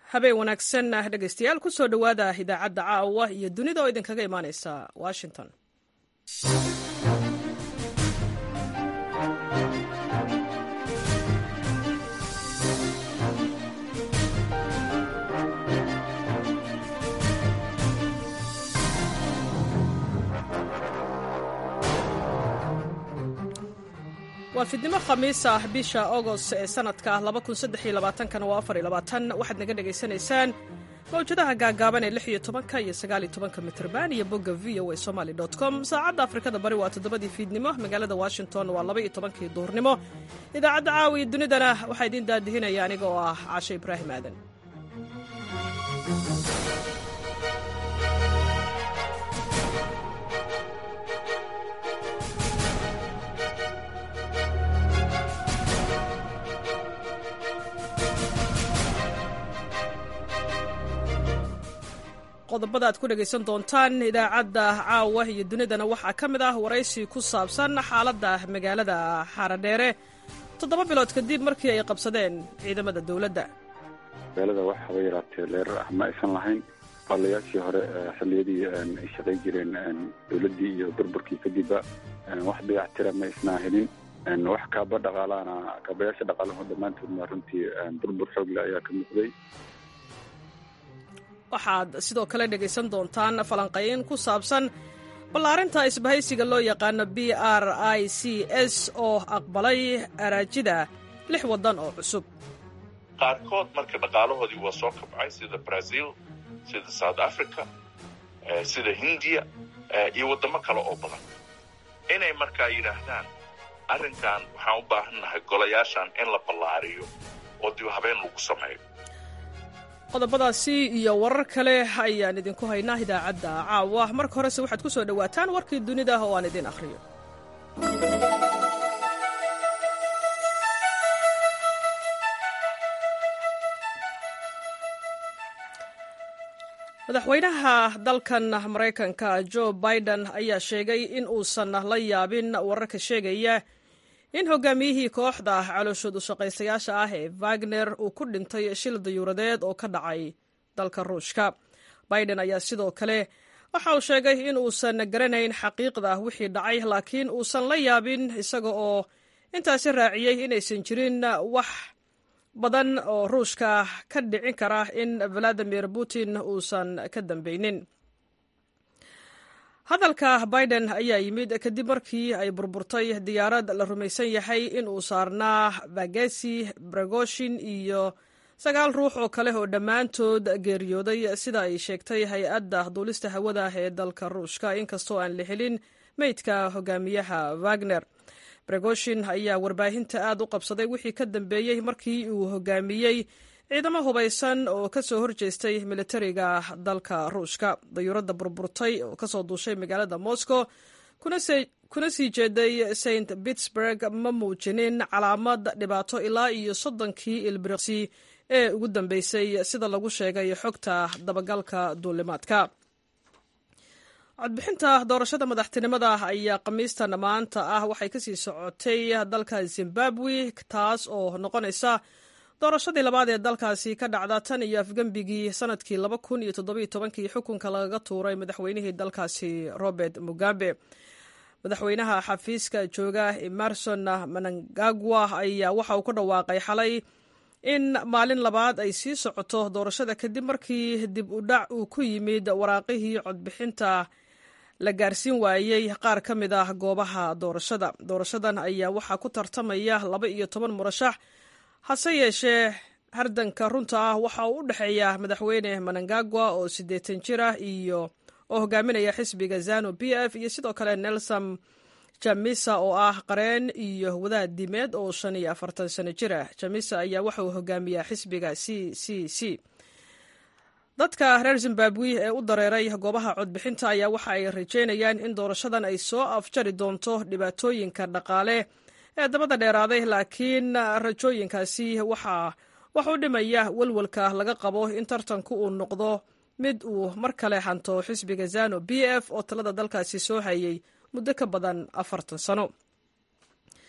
habeen wanaagsan ah dhegaystayaal ku soo dhowaada idaacadda caawa iyo dunida oo idinkaga imaaneysa washington waa fidnimo khamiis ah bisha agost ee sanadka kana waa waxaad naga dhegaysanaysaan mawjadaha gaagaaban ee iyo tobanka iyo sagaaliyo tobanka mitrban iyo bogga v o a somaly com saacadda afrikada bari waa toddobadii fiidnimo magaalada washington waa laba iyo tobankii duurnimo idaacadda caawiya dunidana waxaa idiin daadihinaya aniga oo ah caashe ibraahim aadan qodobada aad ku dhegaysan doontaan idaacadda caawa iyo dunidana waxaa ka mid ah waraysi ku saabsan xaaladda magaalada xaaradheere toddoba bilood kadib markii ay qabsadeen ciidamada dowladda magaalada wax haba yaraatee leerar ah ma aysan lahayn baalayaashii hore xilliyadii ay shaqay jireen dowladdii iyo burburkii kadibba wax dayactira ma isnaa helin wax kaaba dhaqaalaana kaabayaasha dhaqaalahu dhammaantoodna runtii burbur xoogle ayaa ka muuqday waxaad sidoo kale dhegaysan doontaan falanqayn ku saabsan ballaarinta isbahaysiga loo yaqaano b r i c s oo aqbalay araajida lix waddan oo cusub qaarkood marka dhaqaalahoodii waa soo kabcay sida brazil sida south africa sida hindiya iyo waddamo kale oo badan inay markaa yidhaahdaan arrinkan waxaan u baahannahay golayaashan in la ballaariyo oo dib habeen lagu sameeyo qodobadaasi iyo warar kale ayaan idinku haynaa idaacadda caawa marka horese waxaad ku soo dhowaataan warkii dunida oo aan idiin akhriyo madaxweynaha dalkan maraykanka jo biden ayaa sheegay in uusan la yaabin wararka sheegaya in hogaamiyihii kooxda calooshood u shaqaysayaasha ah ee wagner uu ku dhintay shil dayuuradeed oo ka dhacay dalka ruushka biden ayaa sidoo kale waxa uu sheegay in uusan garanayn xaqiiqda wixii dhacay laakiin uusan la yaabin isaga oo intaasi raaciyey inaysan jirin wax badan oo ruushka ka dhicin kara in valadimir putin uusan ka dambeynin hadalka biden ayaa yimid kadib markii ay burburtay diyaarad la rumaysan yahay in uu saarnaa bagesi bragoshin iyo sagaal ruux oo kale oo dhammaantood geeriyooday sida ay sheegtay hay-adda duulista hawada ee dalka ruushka inkastoo aan la helin meydka hogaamiyaha wagner bragoshin ayaa warbaahinta aad u qabsaday wixii ka dambeeyey markii uu hogaamiyey ciidamo hubaysan oo ka soo horjeestay militariga dalka ruushka dayuuradda burburtay oo kasoo duushay magaalada moscow kuna sii jeeday st pittsburg ma muujinin calaamad dhibaato ilaa iyo soddonkii ilbiriqsi ee ugu dambeysay sida lagu sheegay xogta dabagalka duulimaadka codbixinta doorashada madaxtinimada ayaa khamiistan maanta ah waxay kasii socotay dalka zimbabwe taas oo noqonaysa doorashadii labaad ee dalkaasi ka dhacda tan iyo afgembigii sanadkii laba kun iyo toddobiyo tobankii xukunka lagaga tuuray madaxweynihii dalkaasi robert mugabe madaxweynaha xafiiska jooga emerson manangagwa ayaa waxa uu ku dhawaaqay xalay in maalin labaad ay sii socoto doorashada kadib markii dib u dhac uu ku yimid waraaqihii codbixinta la gaarsiin waayey qaar ka mid ah goobaha doorashada doorashadan ayaa waxaa ku tartamaya laba iyo toban murashax hase yeeshee hardanka runta ah waxa uu u dhexeeya madaxweyne manangagwa oo siddeetan jir ah iyo oo hogaaminaya xisbiga zanu b f iyo sidoo kale nelson jamisa oo ah qareen iyo wadaad dimeed oo shan iyo afartan sano jir ah jamisa ayaa waxa uu hogaamiyaa xisbiga c c c dadka reer zimbabwe ee u dareeray goobaha codbixinta ayaa waxa ay rajeynayaan in doorashadan ay soo afjari doonto dhibaatooyinka dhaqaale ee dabada dheeraaday laakiin rajooyinkaasi waxaa wax u dhimaya welwelka laga qabo in tartanku uu noqdo mid uu mar kale hanto xisbiga zano b f oo talada dalkaasi soo hayay muddo ka badan afartan sano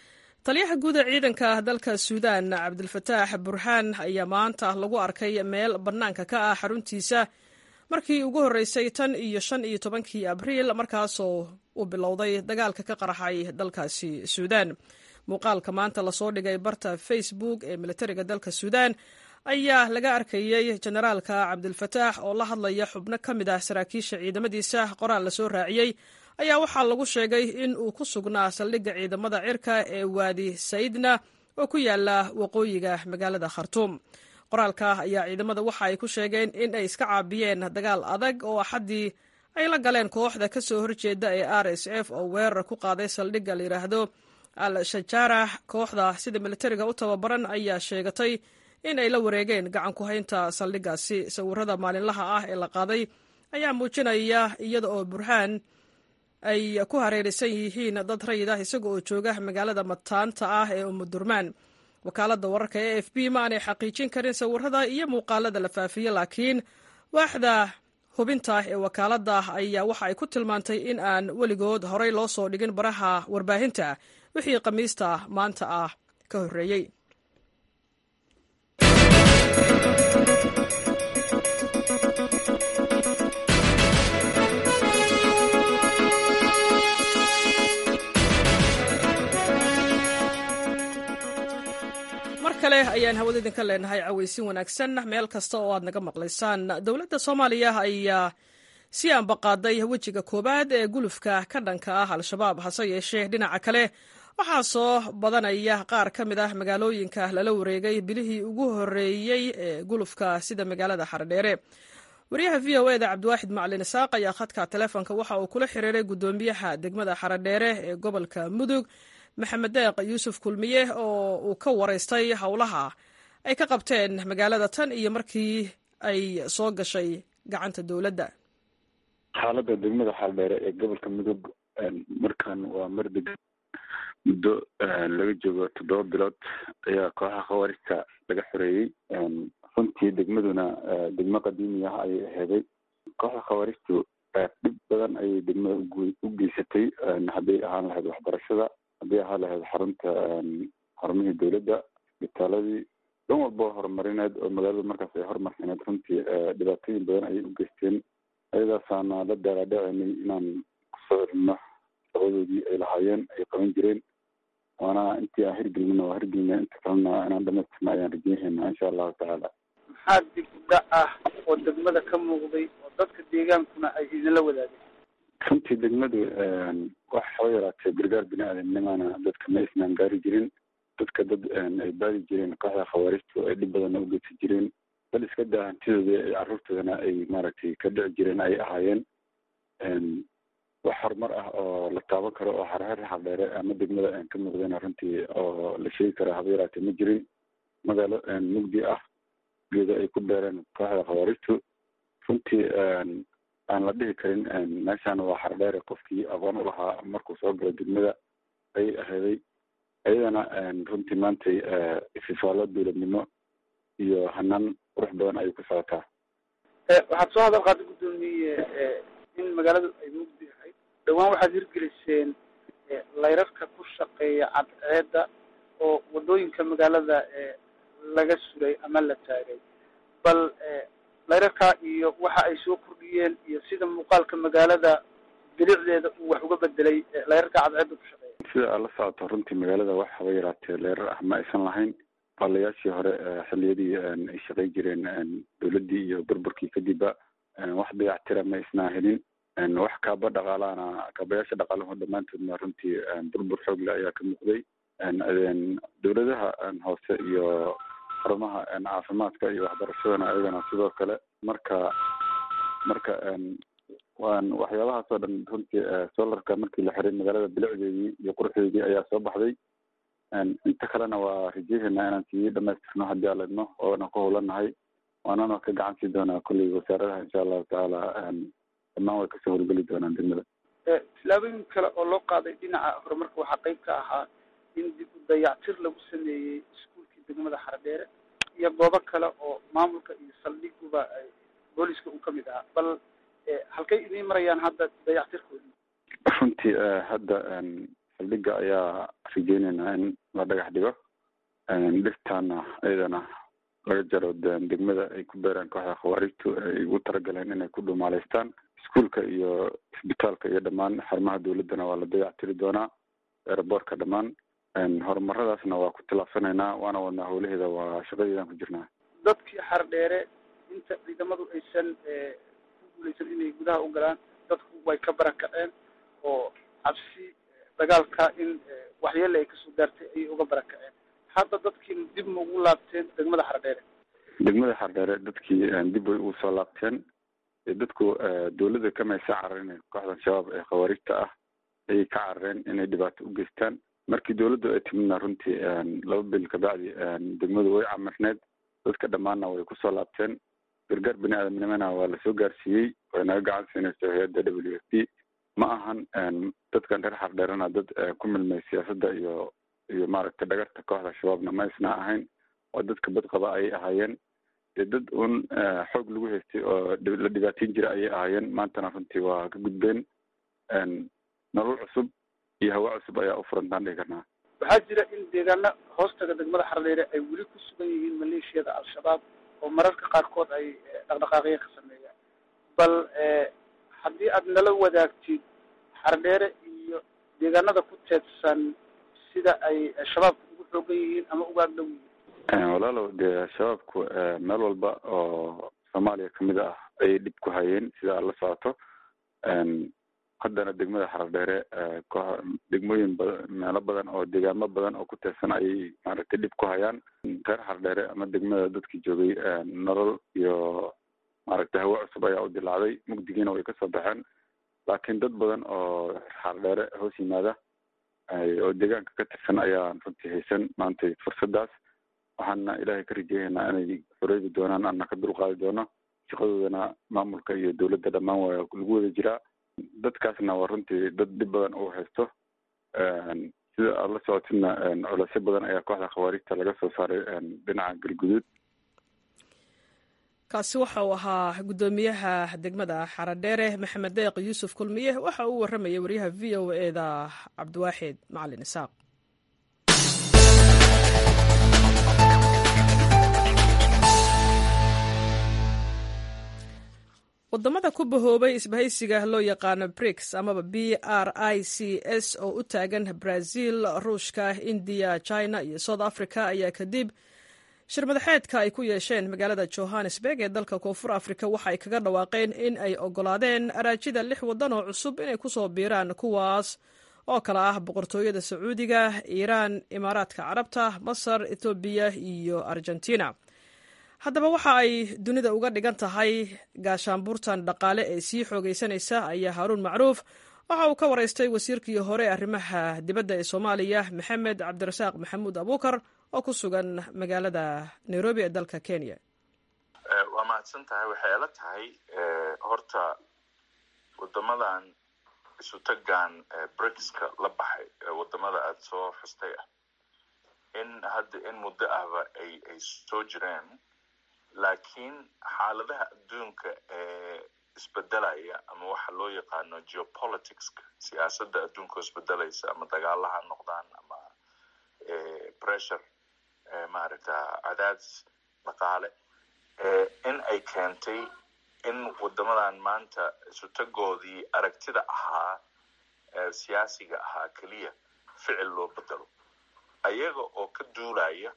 taliyaha guud ee ciidanka dalka suudaan cabdilfataax burhaan ayaa maanta lagu arkay meel bannaanka ka ah xaruntiisa markii ugu horreysay tan iyo shan iyo tobankii abriil markaasoo uu bilowday dagaalka ka qarxay dalkaasi suudaan muuqaalka maanta lasoo dhigay barta facebook ee militariga dalka suudaan ayaa laga arkayey jenaraalka cabdilfataax oo la hadlaya xubno ka mid ah saraakiisha ciidamadiisa qoraal lasoo raaciyey ayaa waxaa lagu sheegay in uu ku sugnaa saldhigga ciidamada cirka ee waadi sayidna oo ku yaala waqooyiga magaalada khartuum qoraalka ayaa ciidamada waxa ay ku sheegeen in ay iska caabiyeen dagaal adag oo axaddii ay la galeen kooxda ka soo horjeeda ee r s f oo weerar ku qaaday saldhigga la yidhaahdo al shajaarax kooxda sida militariga u tababaran ayaa sheegatay in ay la wareegeen gacan ku haynta saldhiggaasi sawirada maalinlaha ah ee la qaaday ayaa muujinaya iyada oo burhaan ay ku hareeraysan yihiin dad rayid ah isaga oo jooga magaalada mataanta ah ee umudurmaan wakaaladda wararka e f b ma aanay xaqiijin karin sawirada iyo muuqaalada la faafiye laakiin waaxda hubinta ee wakaaladda ayaa waxa ay ku tilmaantay in aan weligood horey loo soo dhigin baraha warbaahinta wixii khamiista maanta ah ka horreeyey kale ayaan hawada idinka leenahay cawaysin wanaagsan meel kasta oo aad naga maqlaysaan dowladda soomaaliya ayaa si ambaqaaday wejiga koowaad ee gulufka ka dhanka ah al-shabaab hase yeeshee dhinaca kale waxaa soo badanaya qaar ka mid ah magaalooyinka lala wareegay bilihii ugu horreeyey ee gulufka sida magaalada xaredheere wariyaha v o eda cabdiwaaxid macalin isaaq ayaa khadka telefoonka waxa uu kula xiriiray guddoomiyaha degmada xaredheere ee gobolka mudug maxamed deeq yuusuf kulmiye oo uu ka waraystay howlaha ay ka qabteen magaalada tan iyo markii ay soo gashay gacanta dowladda xaaladda degmada xaaldheere ee gobolka mudug markan waa mar degan muddo laga joogo toddoba bilood ayaa kooxaha khawaarista laga xoreeyey runtii degmaduna degmo qadiimi ah ayay aheeday kooxda khawaaristu dhib badan ayay degmada u geysatay hadday ahaan lahayd waxbarashada haddii ahaan lahayd xarunta xarumihii dowladda isbitaaladii dhan walba horumarineed oo magaalada markaas ay horumarsaneed runtii dhibaatooyin badan ayay u geysteen ayadaasaana la daalaadhacenay inaan kusoo celino shaqadoodii ay lahaayeen ay qaban jireen waana intii aan hirgelina waa hirgelina inta kalena inaan dhamaystirna ayaan rajeynhaynaa insha allahu tacaala maxaa dib u dhac ah oo degmada ka muuqday oo dadka deegaankuna ay idinla wadaageen runtii degmadu wax haba yaraatee gargaar bini aadamnimana dadka ma isnaan gaari jirin dadka dad ay baadi jireen kooxda khawaaristu ay dhib badanna u geysan jireen bal iska daa hantidooda ay carruurtoodana ay maaragtay ka dhici jireen ay ahaayeen wax horumar ah oo la taaban karo oo xarxar xardheere ama degmada ka muuqdeen runtii oo la sheegi karo haba yaraatee ma jirin magaalo mugdi ah geeda ay ku beereen kooxda khawaaristu runtii aan la dhihi karin meeshaan waa xardheere qofkii aqoon u lahaa markuu soo galo degmada ayay aheeday ayadana runtii maantay ififaalo dowladnimo iyo hanaan qurux badan ayay ku socotaa waxaad soo hadal qaada guddoomiye in magaaladu ay mugdi ahayd dhowaan waxaad hirgeliseen layrarka ku shaqeeya cadceedda oo wadooyinka magaalada laga suray ama la taagay bal layrarka iyo waxa ay soo kordhiyeen iyo sida muuqaalka magaalada bilicdeeda uu wax uga bedelay layrarka cadceedda ku shaqeeya sida aad la socoto runtii magaalada wax haba yaraatee leerar ah ma aysan lahayn baalayaashii hore xilliyadii ay shaqay jireen dowladdii iyo burburkii kadibba wax dayactira ma isnaa helin wax kaaba dhaqaalaana kaabayaasha dhaqaalahu dhammaantoodna runtii burbur xoogle ayaa ka muuqday dowladaha hoose iyo xarumaha caafimaadka iyo waxbarashadana ayagana sidoo kale marka marka waan waxyaabahaas oo dhan runtii solarka markii la xiray magaalada bilicdeedii iyo quruxdeedii ayaa soo baxday inta kalena waa rajeehaynaa inaan sii dhamaystirno haddii aan ledno oona ku howlanahay waanana ka gacan sii doonaa kulley wasaaradaha insha allahu tacaala dhammaan way kasoo howlgeli doonaan degmada tilaabooyin kale oo loo qaaday dhinaca horumarka waxaa qayb ka ahaa in dib u dayactir lagu sameeyey iskuulkii degmada xaradheere iyo goobo kale oo maamulka iyo saldhiguba booliska uu kamid ahaa bal halkay idiin marayaan hadda dayactirkoodii runtii hadda saldhigga ayaa rajeyneynaa in la dhagax dhigo dhirtaana iyadana laga jaro degmada ay ku beeraan kooxda khawaarijtu ay ugu talagaleen inay ku dhumaaleystaan iskuolka iyo isbitaalka iyo dhammaan xarumaha dowladdana waa la dayac tiri doonaa eeraboorka dhammaan horumaradaasna waa ku tilaabsanaynaa waana wadnaa howlaheeda waa shaqadeedaan ku jirnaa dadkii xardheere inta ciidamadu aysan ku guuleysan inay gudaha u galaan dadku way ka barakaceen oo cabsi dagaalka in waxyeele ay kasoo gaartay ayay uga barakaceen hadda dadkii dib ma ugu laabteen degmada xardheere degmada xardheere dadkii dib way ugu soo laabteen dadku dowladda kamaysa cararin kooxdan shabaab ee khawaarijta ah ayay ka carareen inay dhibaato u geystaan markii dowladdu ay timidna runtii laba bil kabacdi degmadu way camirneed dadka dhammaanna way kusoo laabteen gargaar bini aadamnimana waa lasoo gaarsiiyey way naga gacan siinayso hay-adda w f p ma ahan dadkan reer xardheerana dad ku milmay siyaasadda iyo iyo maaragtay dhagarta kooxda shabaabna ma isna ahayn waa dadka badqaba ayay ahaayeen dee dad un xoog lagu haystay oo la dhibaateyn jira ayay ahaayeen maantana runtii waa ka gudbeen nolol cusub iyo hawa cusub ayaa u furantaan dhihi karnaa waxaa jira in deegaana hoostaga degmada xardheere ay weli ku sugan yihiin maleeshiyada al-shabaab oo mararka qaarkood ay dhaqdhaqaaqyo ka sameeyaan bal haddii aad nala wadaagtid xardheere iyo deegaanada ku teedsan sida ay shabaabka ugu xoogan yihiin ama uga agdhow yihiin walaalow dee shabaabku meel walba oo soomaaliya kamid ah ayay dhib ku hayeen sida aad la socoto haddana degmada xardheere degmooyin badan meelo badan oo deegaamo badan oo ku teersan ayay maaragtay dhib ku hayaan reer xardheere ama degmada dadkii joogay nolol iyo maaragtay hawo cusub ayaa u dilaacday mugdigiina way kasoo baxeen laakiin dad badan oo xardheere hoos yimaada oo deegaanka ka tirsan ayaan runtii haysan maanta fursaddaas waxaana ilaahay ka rajeeyaynaa inay xoreydi doonaan ana ka dulqaadi doono shaqadoodana maamulka iyo dowladda dhammaan waa lagu wada jiraa dadkaasna waa runtii dad dhib badan uu haysto sida aada la socotidna culeysyo badan ayaa kooxda khawaarijta laga soo saaray dhinaca galguduud kaasi waxa uu ahaa guddoomiyaha degmada xaradheere maxamed deeq yuusuf kulmiye waxa uu warramayay waryaha v o e da cabdiwaaxid macalin isaaq wadamada ku bahoobay isbahaysiga loo yaqaano briks amaba b r i c s oo u taagan brazil ruushka indiya china iyo south africa ayaa kadib shir madaxeedka ay ku yeesheen magaalada johannesburg ee dalka koonfur africa waxa ay kaga dhawaaqeen in ay ogolaadeen araajida lix waddan oo cusub inay kusoo biiraan kuwaas oo kale ah boqortooyada sacuudiga iiraan imaaraadka carabta masar ethoobiya iyo argentina haddaba waxa ay dunida uga dhigan tahay gaashaanbuurtan dhaqaale ee sii xoogaysanaysa ayaa haaruun macruuf waxa uu ka waraystay wasiirkii hore ee arrimaha dibadda ee soomaaliya maxamed cabdirasaaq maxamuud abuukar oo ku sugan magaalada nairobi ee dalka kenya waa mahadsan tahay waxay ila tahay horta wadamadan isutagan brikska la baxay wadamada aada soo xustay ah in hadda in muddo ahba ay ay soo jireen laakiin xaaladaha adduunka ee isbedelaya ama waxa loo yaqaano geopoliticska siyaasadda adduunka oo isbedelaysa ama dagaalaha noqdaan ama pressure maaragta cadaadis dhaqaale in ay keentay in wadamadan maanta isutagoodii aragtida ahaa siyaasiga ahaa keliya ficil loo bedelo ayaga oo ka duulaya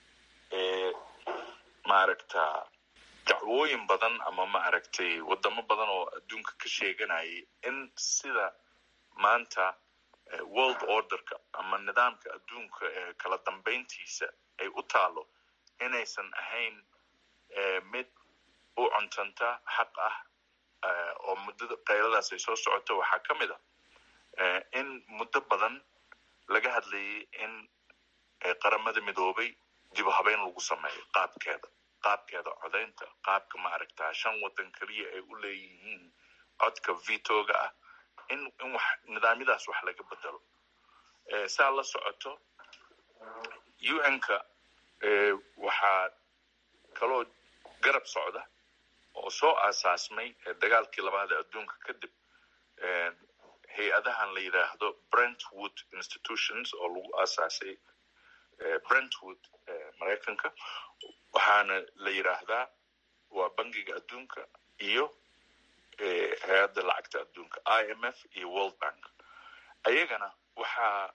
maaragta dacwooyin badan ama maaragtay wadamo badan oo adduunka ka sheeganayay in sida maanta world orderka ama nidaamka adduunka ee kala dambeyntiisa ay u taalo inaysan ahayn mid u cuntanta xaq ah oo muddada qayladaas ay soo socoto waxaa ka mid a in muddo badan laga hadlayay in qaramada midoobay dib u habeyn lagu sameeyo qaabkeeda qaabkeeda codaynta qaabka maaragtaa shan waddan keliya ay u leeyihiin codka vitoga ah in in wax nidaamyadaas wax laga bedelo saa la socoto un-ka waxaa kaloo garab socda oo soo aasaasmay dagaalkii labaad ee adduunka kadib hay-adahan la yidhaahdo brentwood institutions oo lagu aasaasay brentwood maraykanka waxaana la yidhaahdaa waa bangiga adduunka iyo hay-adda lacagta adduunka i m f iyo world bank ayagana waxaa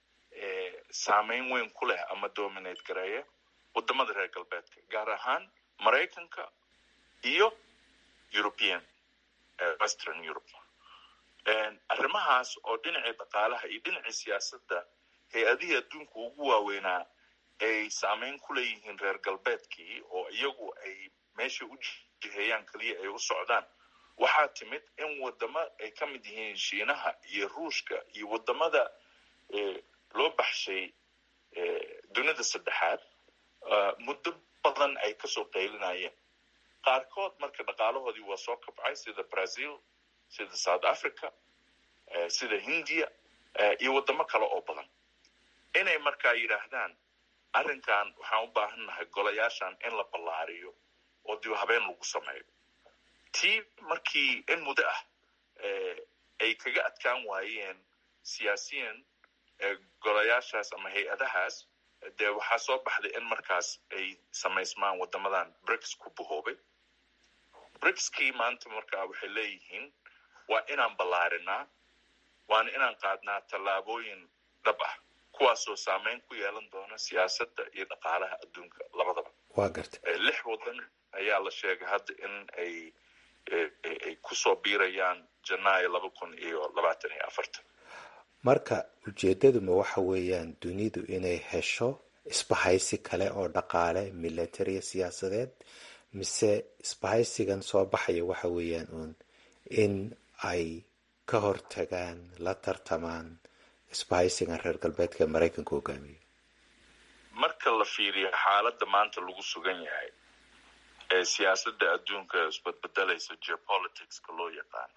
saameyn weyn ku leh ama dominate gareeya wadamada reer galbeedka gaar ahaan maraykanka iyo european western europe arrimahaas oo dhinacii dhaqaalaha iyo dhinacii siyaasadda hay-adihii adduunka ugu waaweynaa ay saameyn ku leeyihiin reer galbeedkii oo iyagu ay meesha u jiheeyaan keliya ay u socdaan waxaa timid in wadamo ay ka mid yihiin shiinaha iyo ruushka iyo wadamada loo baxshay dunida saddexaad muddo badan ay kasoo qaylinayeen qaarkood marka dhaqaalahoodii waa soo kabcay sida brazil sida south africa sida hindiya iyo wadamo kale oo badan inay markaa yidhaahdaan arrinkan waxaan u baahannahay golayaashan in la ballaariyo oo dib habeen lagu sameeyo tii markii in muddo ah ay kaga adkaan waayeen siyaasiyan golayaashaas ama hay-adahaas dee waxaa soo baxday in markaas ay samaysmaan wadamadan brics ku bahoobay bricskii maanta markaa waxay leeyihiin waa inaan ballaarinaa waana inaan qaadnaa tallaabooyin dhab ah kuwaasoo saameyn ku yeelan doona siyaasadda iyo dhaqaalaha adduunka labadaba waa garta lix wadan ayaa la sheegay hadda in ay ay kusoo biirayaan janaayo laba kun iyo labaatan iyo afartan marka ujeedaduma waxa weeyaan dunidu inay hesho isbahaysi kale oo dhaqaale militariya siyaasadeed mise isbahaysigan soo baxaya waxa weeyaan uun in ay ka hortagaan la tartamaan isbahaysigan reer galbeedka ee maraykanka hogaamiyo marka la fiiriyo xaaladda maanta lagu sugan yahay ee siyaasadda adduunka isbadbedelaysa geopoliticska loo yaqaano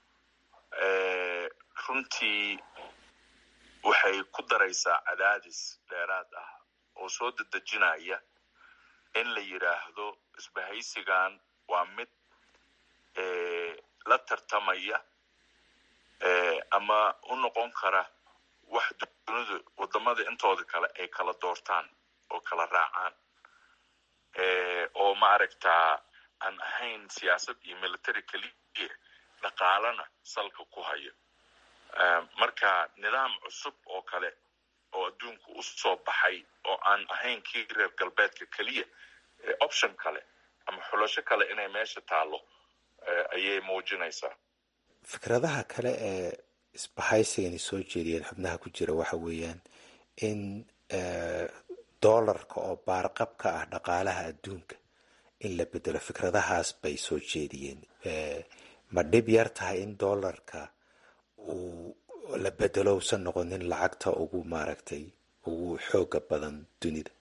runtii waxay ku daraysaa cadaadis dheeraad ah oo soo dedejinaya in la yidhaahdo isbahaysigan waa mid la tartamaya ama u noqon kara wax dunidu wadamada intooda kale ay kala doortaan oo kala raacaan oo maaragtaa aan ahayn siyaasad iyo military keliya dhaqaalana salka ku hayo marka nidaam cusub oo kale oo adduunku u soo baxay oo aan ahayn kii reer galbeedka keliya option kale ama xulasho kale inay meesha taallo ayay muujinaysaa fikradaha kale ee isbahaysigani soo jeediyeen xubnaha ku jira waxa weeyaan in doolarka oo baarqab ka ah dhaqaalaha adduunka in la bedelo fikradahaas bay soo jeediyeen ma dhib yar tahay in doolarka uu la bedelo usan noqonin lacagta ugu maaragtay ugu xooga badan dunida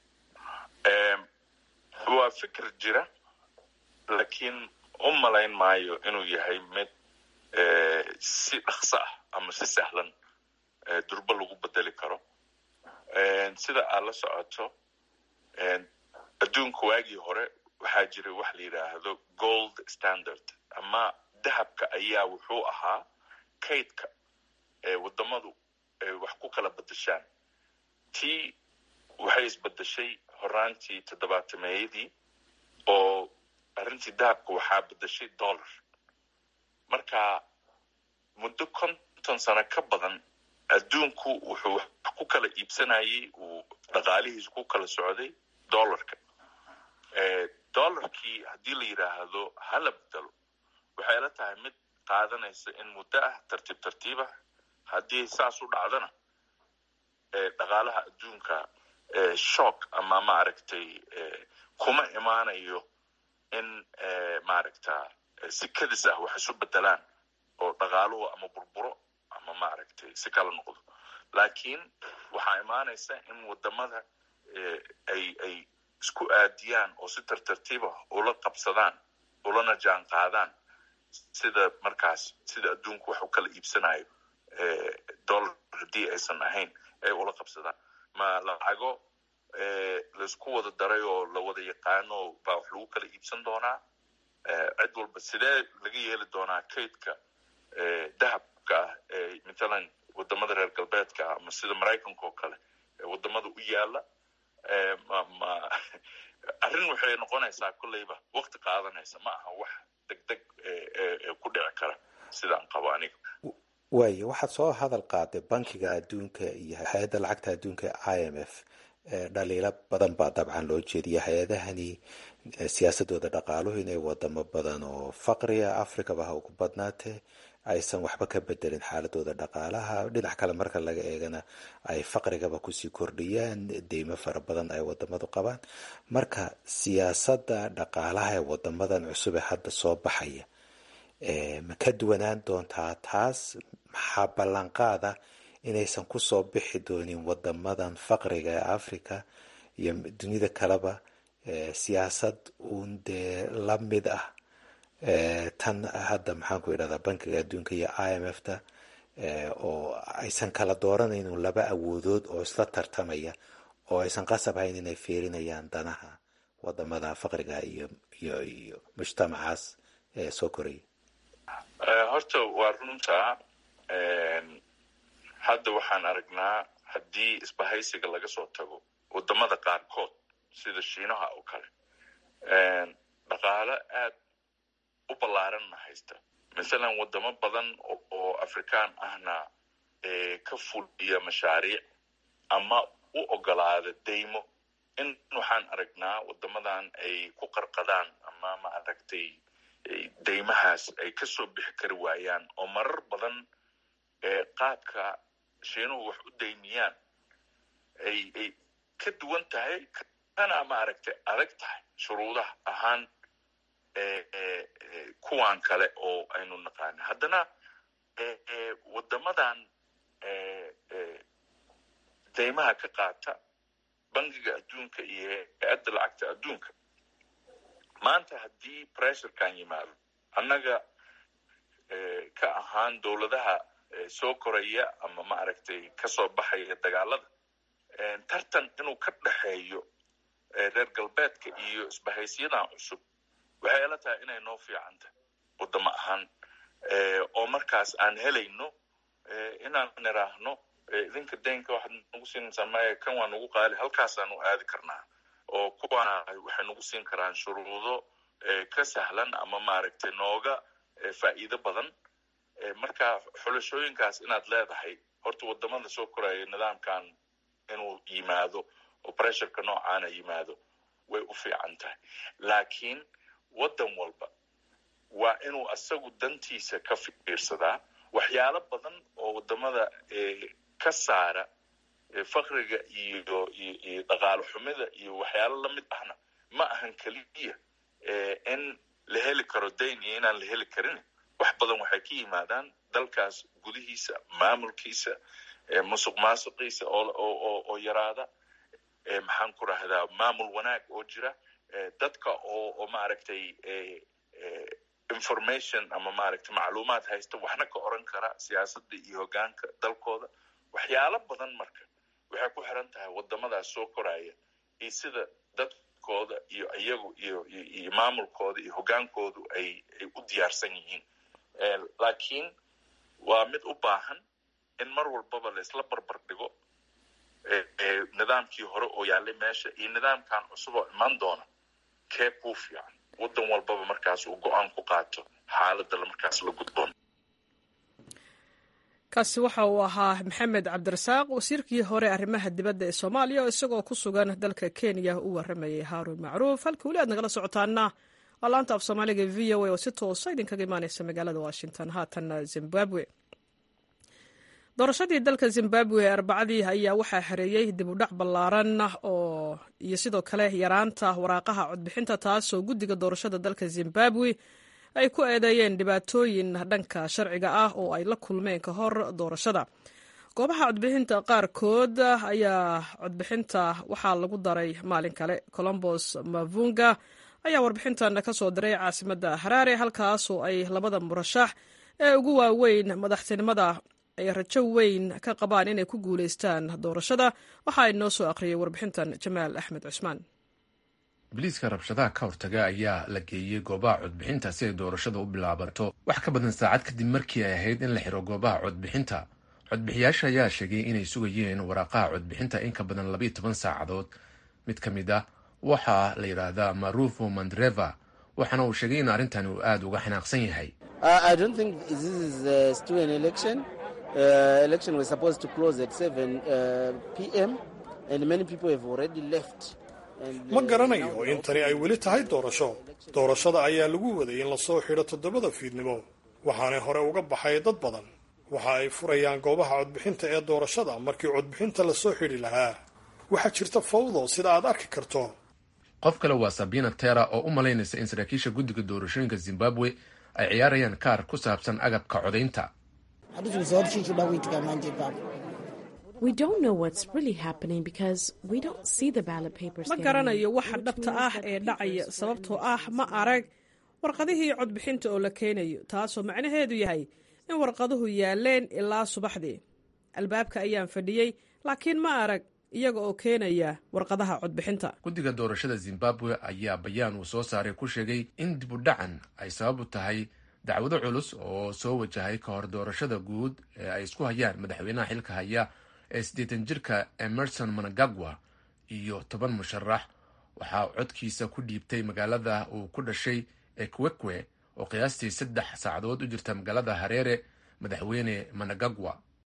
waa fikir jira laakiin u malayn maayo inuu yahay mid si dhaqso ah ama si sahlan durbo lagu bedeli karo sida aad la socoto adduunka waagii hore waxaa jiray wax la yidhaahdo gold standard ama dahabka ayaa wuxuu ahaa kaydka wadamadu ay wax ku kala bedeshaan tii waxay isbedeshay horaantii toddobaatameeyadii oo arrintii dahabka waxaa bedeshay dollar marka muddo konton sano ka badan adduunku wuxuu wax ku kala iibsanayay uu dhaqaalihiisu ku kala socday dollarka dollarkii haddii la yidhaahdo hala bedelo waxay la tahay mid qaadanaysa in muddo ah tartiib tartiibah haddii saas u dhacdana dhaqaalaha adduunka shock ama maaragtay kuma imaanayo in maaragta si kadis ah wax isu bedelaan oo dhaqaaluhu ama burburo ama maaragtay si kala noqdo laakiin waxaa imaanaysa in wadamada ay ay isku aadiyaan oo si tartartiiba ula qabsadaan ulana jaan qaadaan sida markaas sida adduunku wax u kala iibsanayo dollar haddii aysan ahayn ay ula qabsadaan ma lacago laisku wada daray oo la wada yaqaano baa wax lagu kala iibsan doonaa cid walba sidee laga yeeli doonaa kaydka dahab saaxiibka ah ee matalan wadamada reer galbeedka ah ama sida maraykanka oo kale ee wadamada u yaala ma arrin waxay noqonaysaa kolleyba wakti qaadanaysa ma aha wax deg deg ku dhici kara sidaan qabo aniga waayo waxaad soo hadal qaaday bankiga adduunka iyo hay-adda lacagta adduunka i m f dhaliilo badan baa dabcan loo jeediya hay-adahani siyaasadooda dhaqaaluhu inay wadamo badan oo faqriga africaba ha ugu badnaatee aysan waxba ka bedelin xaaladooda dhaqaalaha dhinac kale marka laga eegana ay faqrigaba kusii kordhiyaan deymo fara badan ay wadamadu qabaan marka siyaasadda dhaqaalaha ee wadamadan cusub ee hadda soo baxaya ma ka duwanaan doontaa taas maxaa ballanqaada inaysan kusoo bixi doonin wadamadan faqriga ee africa iyo dunida kaleba siyaasad uun dee la mid ah tan hadda maxaan ku idhahdaa bankiga adduunka iyo i m f ta oo aysan kala dooranaynin laba awoodood oo isla tartamaya oo aysan qasab hayn inay fiirinayaan danaha wadamada faqriga iyo iyo iyo mujtamacaas ee soo koraya horta waa runtaa hadda waxaan aragnaa haddii isbahaysiga laga soo tago wadamada qaarkood sida shiinaha oo kale dhaqaalo aad u ballaaranna haysta masalan wadamo badan oo afrikaan ahna ka fuliya mashaariic ama u ogolaada deymo in waxaan aragnaa wadamadan ay ku qarqadaan ama ma aragtay deymahaas ay ka soo bixi kari waayaan oo marar badan qaabka shiinuhu wax u daymiyaan ay ay ka duwan tahay kana ma aragtay adag tahay shuruudaha ahaan kuwan kale oo aynu naqaana haddana wadamadan deymaha ka qaata bankiga adduunka iyo hay-adda lacagta adduunka maanta haddii pressurekan yimaado annaga ka ahaan dowladaha soo koraya ama ma aragtay kasoo baxaya dagaalada tartan inuu ka dhexeeyo reer galbeedka iyo isbahaysiyadan cusub waxay ila tahay inay noo fiican tahay wadamo ahaan oo markaas aan helayno inaan niraahno idinka daynka waxaad nagu siinaysaa maya kan waa nagu qaali halkaasaanu aadi karnaa oo kuwana waxay nagu siin karaan shuruudo ka sahlan ama maaragtay nooga faa'iido badan marka xulashooyinkaas inaad leedahay horta wadamada soo koraya nidaamkan inuu yimaado oo pressureka noocaana yimaado way u fiican tahay laakiin waddan walba waa inuu asagu dantiisa ka fiirsadaa waxyaalo badan oo wadamada ka saara fakriga iyo iyo dhaqaalo xumida iyo waxyaalo lamid ahna ma ahan keliya in la heli karo dayn iyo inaan la heli karin wax badan waxay ka yimaadaan dalkaas gudihiisa maamulkiisa musuq maasuqiisa oo yaraada maxaan ku rahdaa maamul wanaag oo jira dadka oo oo maaragtay information ama maaragtay macluumaad haysta waxna ka oran kara siyaasadda iyo hoggaanka dalkooda waxyaalo badan marka waxay ku xiran tahay wadamadaas soo koraya iyo sida dadkooda iyo iyagu iyo iyo maamulkooda iyo hoggaankoodu ay ay u diyaarsan yihiin laakiin waa mid u baahan in mar walbaba laisla barbar dhigo nidaamkii hore oo yaallay meesha iyo nidaamkan cusub oo iman doona kee kuu fiican waddan walbaba markaas uu go-aan ku qaato xaaladda markaas la gudboon kaasi waxa uu ahaa maxamed cabdirasaaq wasiirkii hore arrimaha dibadda ee soomaaliya oo isagoo ku sugan dalka kenya u waramayay haaruun macruuf halka weli aad nagala socotaana waa laanta af soomaaliga v o a oo si toosa idinkaga imaaneysa magaalada washington haatanna zimbabwe doorashadii dalka zimbabwe ee arbacadii ayaa waxaa xereeyey dib u dhac ballaaran oo iyo sidoo kale yaraanta waraaqaha codbixinta taasoo guddiga doorashada dalka zimbabwe ay ku eedeeyeen dhibaatooyin dhanka sharciga ah oo ay la kulmeen ka hor doorashada goobaha codbixinta qaarkood ayaa codbixinta waxaa lagu daray maalin kale colombos mavunga ayaa warbixintan ka soo diray caasimadda haraare halkaasoo ay labada murashax ee ugu waaweyn madaxtinimada ay rajo weyn ka qabaan inay ku guulaystaan doorashada waxa ay noo soo akhriyay warbixintan jamaal axmed cusmaan biliiska rabshadaha ka hortaga ayaa la geeyey goobaha codbixinta si ay doorashada u bilaabato wax ka badan saacad kadib markii ay ahayd in la xiro goobaha codbixinta codbixiyaasha ayaa sheegay inay sugayeen waraaqaha codbixinta in ka badan labayo toban saacadood mid ka mid ah waxaa la yidhaahdaa marufo mandreva waxaana uu sheegay in arrintan uu aada uga xanaaqsan yahay ma garanayo in tani ay weli tahay doorasho doorashada ayaa lagu waday in lasoo xidho toddobada fiidnimo waxaanay hore uga baxay dad badan waxa ay furayaan goobaha codbixinta ee doorashada markii codbixinta lasoo xidhi lahaa waxaa jirta fawdo sida aad arki karto qof kale waa sabina tera oo u malaynaysa in saraakiisha guddiga doorashooyinka zimbabwe ay ciyaarayaan kaar ku saabsan agabka codaynta ma garanayo waxa dhabta ah ee dhacaya sababtoo ah ma arag warqadihii codbixinta oo la keenayo taasoo macnaheedu yahay in warqaduhu yaaleen ilaa subaxdii albaabka ayaan fadhiyey laakiin ma arag iyaga oo keenaya warqadaha codbixinta guddiga doorashada zimbabwe ayaa bayaan uu soo saaray ku sheegay in dib u dhacan ay sabab u tahay dacwado culus oo soo wajahay ka hor doorashada guud ee ay isku hayaan madaxweynaha xilka haya ee siddeetan jirka emerson managagwa iyo toban musharax waxaa codkiisa ku dhiibtay magaalada uu ku dhashay ee kwekwe oo qiyaastii saddex saacadood u jirta magaalada hareere madaxweyne managagwa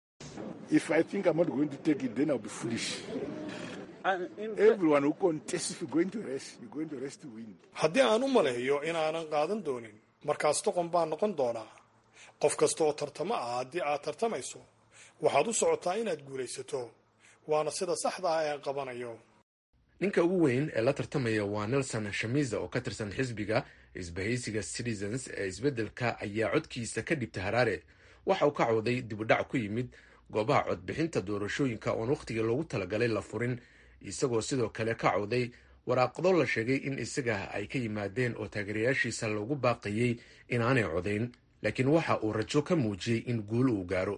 haddii aan u maleeyo inaanan qaadan doonin markaas doqon baan noqon doonaa qof kasta oo tartamo ah haddii aad tartamayso waxaad u socotaa inaad guulaysato waana sida saxda ah ee qabanayo ninka ugu weyn ee la tartamaya waa nelson shamiza oo ka tirsan xisbiga isbahaysiga citizens ee isbeddelka ayaa codkiisa ka dhibta haraare waxa uu ka cawday dibudhac ku yimid goobaha codbixinta doorashooyinka oon wakhtigii loogu talagalay la furin isagoo sidoo kale ka cawday waraaqado la sheegay in isaga ay ka yimaadeen oo taageerayaashiisa loogu baaqayey inaanay codayn laakiin waxa uu rajo ka muujiyey in guul uu gaaro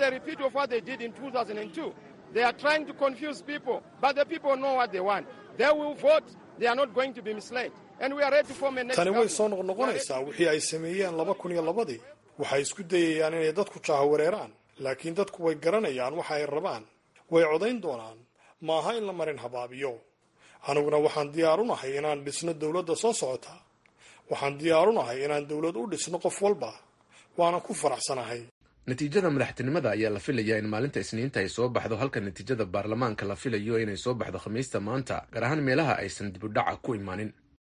tani way soo noqnoqonaysaa wixii ay sameeyeen laba kun iyo labadii waxay isku dayayaan inay dadku jaahawareeraan laakiin dadku way garanayaan waxa ay rabaan way codayn doonaan maaha in la marin habaabiyo aniguna waxaan diyaar u nahay inaan dhisno dowladda soo socota waxaan diyaar u nahay inaan dowlad u dhisno qof walba waanan ku faraxsanahay natiijada madaxtinimada ayaa la filayaa in maalinta isniinta ay soo baxdo halka natiijada baarlamaanka la filayo inay soo baxdo khamiista maanta gaar ahaan meelaha aysan dibudhaca ku imaanin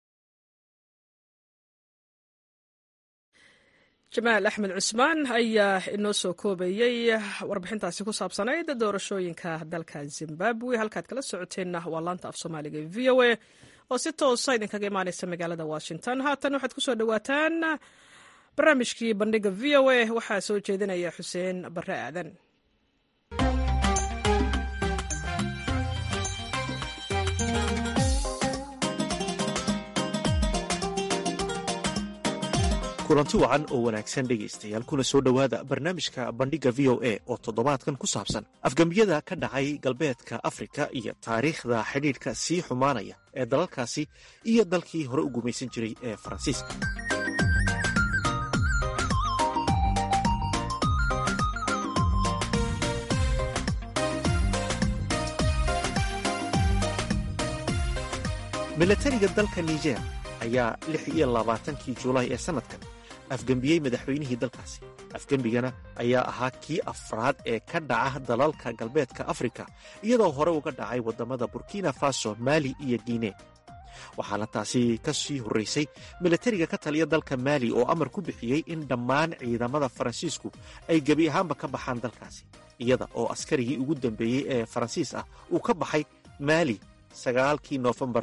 jamaal axmed cusmaan ayaa inoo soo koobayey warbixintaasi ku saabsanayd doorashooyinka dalka zimbabwe halkaad kala socoteenna waa laanta af soomaaliga v o a oo si toosa idinkaga imaaneysa magaalada washington haatan waxaad kusoo dhawaataan barnaamijkii bandhiga v o a waxaa soo jeedinaya xuseen bare aadan kulanti wacan oo wanaagsan dhegaystayaal kuna soo dhowaada barnaamijka bandhigga v o a oo toddobaadkan ku saabsan afgembiyada ka dhacay galbeedka afrika iyo taariikhda xidhiidhka sii xumaanaya ee dalalkaasi iyo dalkii hore u gumaysan jiray ee faransiiska milatariga dalka niger ayaa lix iyo labaatankii julaay ee sannadkan afgembiyey madaxweynihii dalkaasi afgembigana ayaa ahaa kii afraad ee ka dhaca dalalka galbeedka afrika iyadoo hore uga dhacay waddamada burkina faso maali iyo guine waxaana taasi ka sii horraysay milatariga ka taliya dalka maali oo amar ku bixiyey in dhammaan ciidamada faransiisku ay gebi ahaanba ka baxaan dalkaasi iyada oo askarigii ugu dambeeyey ee faransiis ah uu ka baxay maali sagaalkii noofembar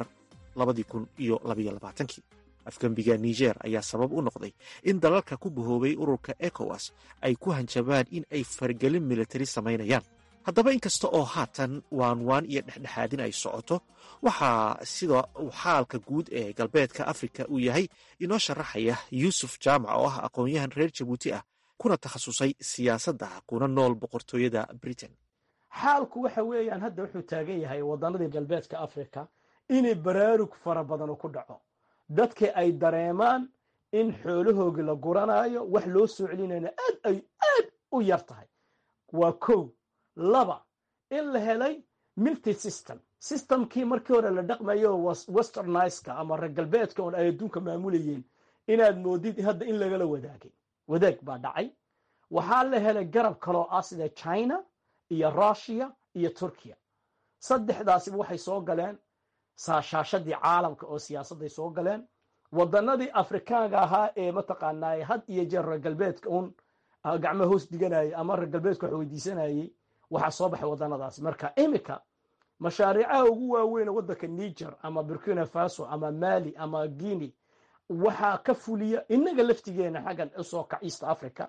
afgembiga niger ayaa sabab u noqday in dalalka ku bahoobay ururka ekowas ay ku hanjabaan in ay fargelin militari samaynayaan haddaba inkasta oo haatan waanwaan iyo dhexdhexaadin ay socoto waxaa sida uu xaalka guud ee galbeedka afrika uu yahay inoo sharaxaya yuusuf jaamac oo ah aqoon-yahan reer jabuuti ah kuna takhasusay siyaasadda kuna nool boqortooyada britain xaalku waxa weeyaan hadda wuxuu taagan yahay wadanadii galbeedka africa inay baraarug fara badan ku dhaco dadka ay dareemaan in xoolahooga la guranayo wax loo soo celinayna aad ay aad u yar tahay waa kow laba in la helay milty system systemkii markii hore la dhaqmayo westerniska ama reer galbeedka oon ay adduunka maamulayeen inaad moodid hadda in lagala wadaagay wadaag baa dhacay waxaa la helay garab kaloo ah sida china iyo russia iyo turkiya saddexdaasiba waxay soo galeen saashaashadii caalamka oo siyaasadday soo galeen wadanadii afrikaanka ahaa ee mataqaanaa had iyo jeer reer galbeedka uun gacmo hoos diganayay ama reer galbeedka wax weydiisanayay waxaa soo baxay wadanadaasi marka imika mashaariicaha ugu waaweyn waddanka niger ama burkina faso ama mali ama guinea waxaa ka fuliya inaga laftigeena xaggan usoo kac east africa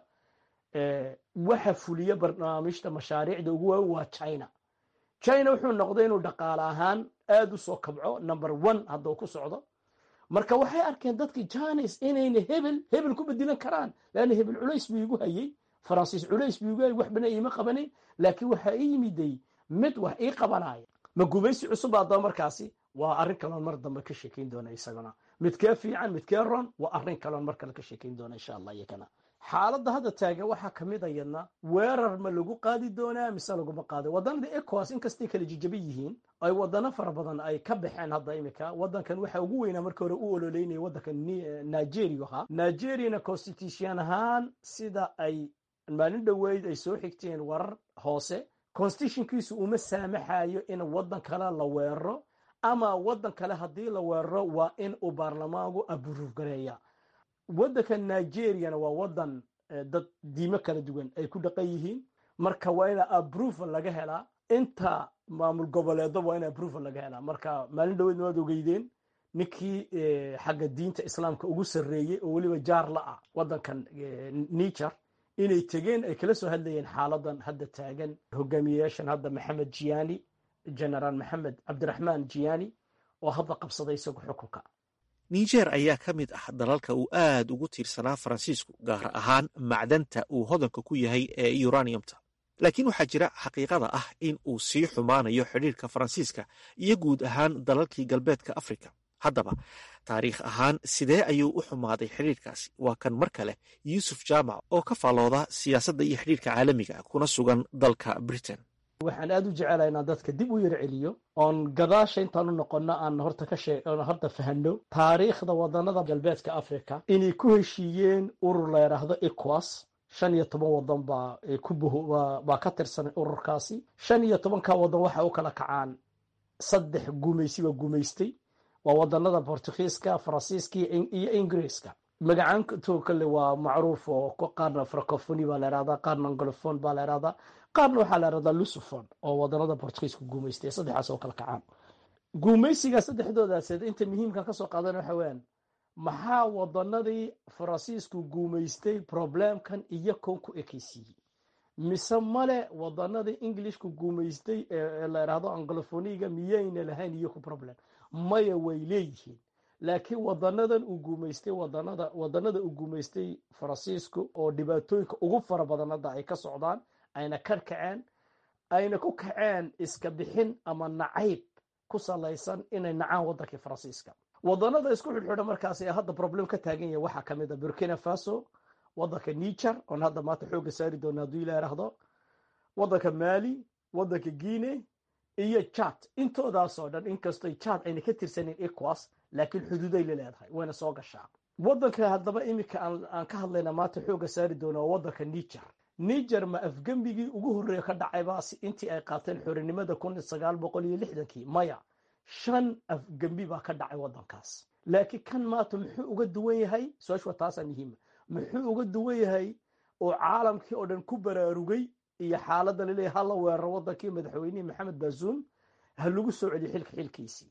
waxa fuliya barnaamijta mashaariicda ugu waaweyn waa china china wuxuu noqday inuu dhaqaale ahaan aad u soo kabco number one hadduu ku socdo marka waxay arkeen dadkii janis inayna hebel hebel ku bedilan karaan leanna hebel culays buu igu hayay faransiis culays buu igu hayay wax bana iima qabanayn laakiin waxaa ii yimiday mid wax ii qabanaya ma gumaysi cusub haddaba markaasi waa arrin kaloon mar dambe ka sheekayn doona isaguna midkee fiican midkee ron waa arrin kaloon mar kale ka sheekayn doona insha allah iyakana xaaladda hadda taagan waxaa ka mid ayadna weerar ma lagu qaadi doonaa mise laguma qaado wadanada ecowas inkastay kala jijaban yihiin ay wadano fara badan ay ka baxeen hadda imika wadankan waxa ugu weynaa marka hore u ololeynaya wadanka nigeria ahaa nigeriana constitution ahaan sida ay maalin dhoweyd ay soo xigteen warar hoose constitutionkiisu uma saamaxayo in wadan kale la weeraro ama wadan kale haddii la weeraro waa in uu baarlamaanku aburuuf gareeya waddanka nigeriana waa wadan dad diimo kala duwan ay ku dhaqan yihiin marka waa ina aproval laga helaa inta maamul goboleedo waa in aproval laga helaa marka maalin dhaweed waad ogeydeen ninkii xagga diinta islaamka ugu sarreeyey oo weliba jaar la ah wadankan niger inay tegeen ay kala soo hadlayeen xaaladan hadda taagan hogaamiyeyaashan hadda maxamed jiani generaal maxamed cabdiraxmaan jiani oo hadda qabsaday isagu xukunka niger ayaa ka mid ah dalalka uu aad ugu tiirsanaa faransiisku gaar ahaan macdanta uu hodanka ku yahay ee uraniumta laakiin waxaa jira xaqiiqada ah in uu sii xumaanayo xidhiirka faransiiska iyo guud ahaan dalalkii galbeedka afrika haddaba taariikh ahaan sidee ayuu u xumaaday xidhiirkaasi waa kan mar kale yuusuf jaamac oo ka faalooda siyaasadda iyo xidhiirka caalamiga kuna sugan dalka britain waxaan aad u jecelahay inaan dadka dib u yar celiyo oon gadaasha intaan u noqono aan horta ka shee oon horta fahanno taariikhda wadanada galbeedka africa inay ku heshiiyeen urur la yidhaahdo ecowas shan iyo toban wadan baa ku baa ka tirsan ururkaasi shan iyo tobanka wadan waxa u kala kacaan saddex gumaysi baa gumaystay waa wadanada bortugiiska faransiiska iyo ingiriiska magacaanto kale waa macruuf oo qaarna francofoni baa la yhahdaa qaarna angolofon baa la yhahdaa qaarna waxaa la yhahdaa lucifon oo wadanada bortugiiska guumaystay saddexaas oo kala kacaan guumaysiga saddexdoodaased inta muhiimka kasoo qaadana waxa weyaan maxaa wadanadii faransiisku guumaystay problemkan iyo koon ku ekeysiiyey mise male wadanadii englishku guumaystay ee la yidhahdo angolofoniga miyayna lahayn iyo ku problem maya way leeyihiin laakiin wadanadan uu guumaystay wadanada wadanada uu guumaystay faransiisku oo dhibaatooyinka ugu fara badan hadda ay ka socdaan ayna ka kaceen ayna ku kaceen iska bixin ama nacayb ku salaysan inay nacaan wadankii faransiiska wadanada isku xidhxidha markaas ee hadda problem ka taagan yahay waxaa kamid a burkina faso wadanka niger oon hadda maanta xooga saari doona hadduu ila yidhaahdo wadanka mali wadanka guine iyo jad intoodaasoo dhan inkastoy jad ayna ka tirsanin ecowas laakiin xuduuday la leedahay wayna soo gashaa wadanka haddaba iminka aan ka hadlayna maanta xooga saari doona waa wadanka niger niger ma afgembigii ugu horreeya ka dhacaybaas intii ay qaateen xorinimada kun sagaal boqol iyo lixdankii maya shan afgembi baa ka dhacay wadankaas laakiin kan maanta muxuu uga duwan yahay su-aashu waa taasaa muhiima muxuu uga duwan yahay oo caalamkii oo dhan ku baraarugay iyo xaaladda laleeyahy hala weeraro wadankii madaxweynihii maxamed baasuum ha lagu soo celiyo xilka xilkiisii